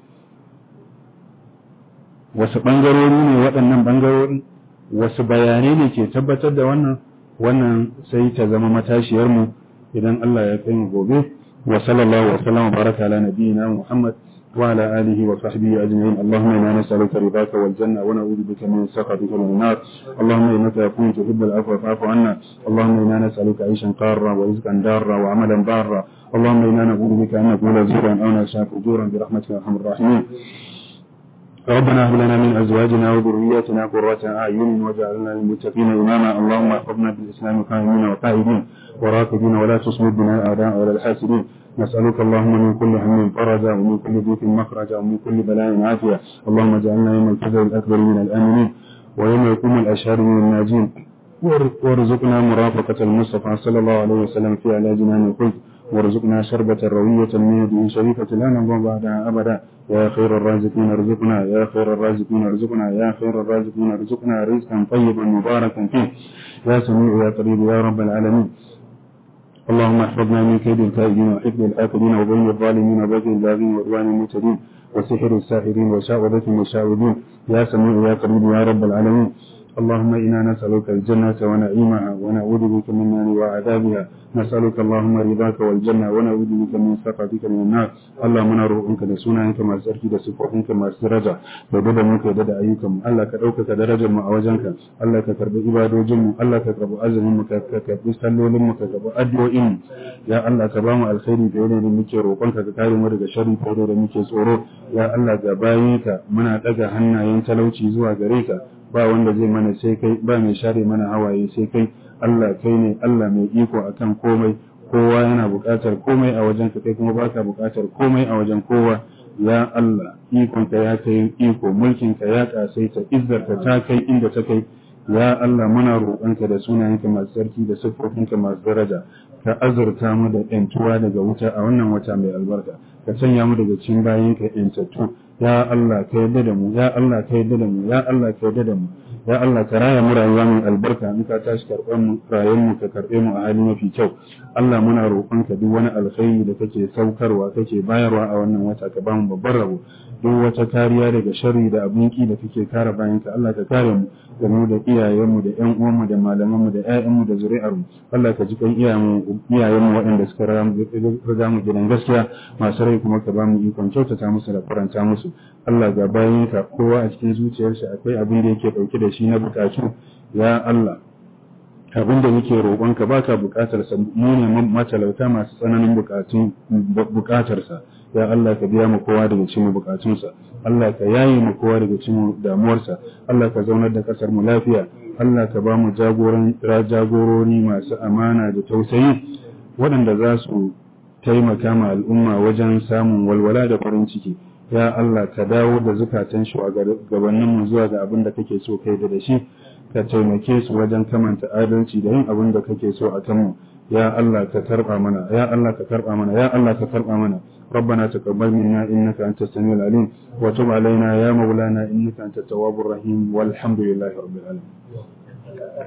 wasu ɓangarori ne waɗannan ɓangarorin wasu bayanai ne ke tabbatar da wannan wannan sai ta zama matashiyarmu idan Allah ya kai mu gobe wa sallallahu wa sallam baraka ala nabiyyina Muhammad wa ala alihi wa sahbihi ajma'in Allahumma inna nas'aluka ridaka wal janna wa na'udhu bika min sakhatika wal nar Allahumma innaka afuwwun tuhibbul afwa fa'fu anna Allahumma inna nas'aluka 'ayshan qarra wa rizqan darra wa 'amalan barra Allahumma inna na'udhu bika an naqula zuran aw nashaa fujuran bi rahmatika ya arhamar rahimin ربنا هب لنا من ازواجنا وذرياتنا قرة اعين واجعلنا للمتقين اماما اللهم احفظنا بالاسلام قائمين وقائدين وراكبين ولا تصمد بنا الاعداء ولا الحاسدين نسالك اللهم من كل هم فرجا ومن كل ضيق مخرجا ومن كل بلاء عافيه اللهم اجعلنا يوم الفزع الاكبر من الامنين ويوم يقوم الاشهر من الناجين وارزقنا مرافقة المصطفى صلى الله عليه وسلم في على جنان الخلد وارزقنا شربة روية من يده شريفة لا نضع بعدها أبدا يا خير الرازقين ارزقنا يا خير الرازقين ارزقنا يا خير الرازقين ارزقنا رزقا طيبا مباركا فيه يا سميع يا قريب يا رب العالمين اللهم احفظنا من كيد الكائدين وحفظ الآكلين وبين الظالمين وبغي الباغين وعدوان المعتدين وسحر الساحرين وشعوذة المشعوذين يا سميع يا قريب يا رب العالمين اللهم إنا نسألك الجنة ونعيمها ونعوذ بك من النار وعذابها نسألك اللهم رضاك والجنة ونعوذ بك من سخطك من النار اللهم نروحك da sunayenka masu tsarki da sifofinka masu daraja da da muka da da ayyukanmu Allah ka ɗaukaka darajar mu a wajenka Allah ka karbi ibadojin mu Allah ka karbi azumin mu ka karbi sallolin mu ka karbi addu'o'in mu ya Allah ka ba mu alkhairi da yanayin da muke roƙonka ka kare mu daga sharri ko da muke tsoro ya Allah ga bayinka muna daga hannayen talauci zuwa gare ka ba wanda zai mana sai kai ba mai share mana hawaye sai kai Allah kai ne Allah mai iko akan komai kowa yana buƙatar komai a wajen ka kai kuma baka buƙatar komai a wajen kowa ya Allah ikonka ya kai iko mulkinka ya kasaita izzarka ta kai inda ta kai ya Allah muna roƙonka da sunayenka masu sarki da siffofinka masu daraja ka azurta mu da ƴantuwa daga wuta a wannan wata mai albarka ka sanya mu daga cikin bayinka ƴantattu ya Allah ka yarda da mu ya Allah ka yarda da mu ya Allah ka yarda da mu ya Allah ka raya mu rayuwa mai albarka in ka tashi karɓar mu rayuwar mu ka karɓe mu a hali mafi kyau Allah muna roƙonka duk wani alkhairi da kake saukarwa kake bayarwa a wannan wata ka ba mu babban rabo duk wata kariya daga sharri da abin ki da kake kare bayanka Allah ka kare mu da mu da iyayenmu da ƴan uwanmu da malamanmu da ƴaƴanmu da zuri'armu Allah ka ji kan iyayenmu iyayenmu waɗanda suka riga mu gidan gaskiya masu rai kuma ka ba mu ikon kyautata musu da faranta musu Allah ga bayanka kowa a cikin zuciyarsa akwai abin da yake ɗauke da shi na bukatu ya Allah abin da muke roƙonka ba ka buƙatar sa mu ne matalauta masu tsananin buƙatun buƙatar sa ya Allah ka biya mu kowa daga cikin bukatunsa Allah ka yaye mu kowa daga cikin damuwarsa Allah ka zaunar da kasar mu lafiya Allah ka ba mu jagoran jagorori masu amana da tausayi waɗanda za su taimaka ma al'umma wajen samun walwala da farin ciki ya Allah ka dawo da zukatan shugabanninmu zuwa ga abin da kake so kai da shi ka taimake su wajen kamanta adalci da yin abin da kake so a kanmu ya Allah ka karba mana ya Allah ka karba mana ya Allah ka karba mana ربنا تقبل منا إنك أنت السميع العليم وتب علينا يا مولانا إنك أنت التواب الرحيم والحمد لله رب العالمين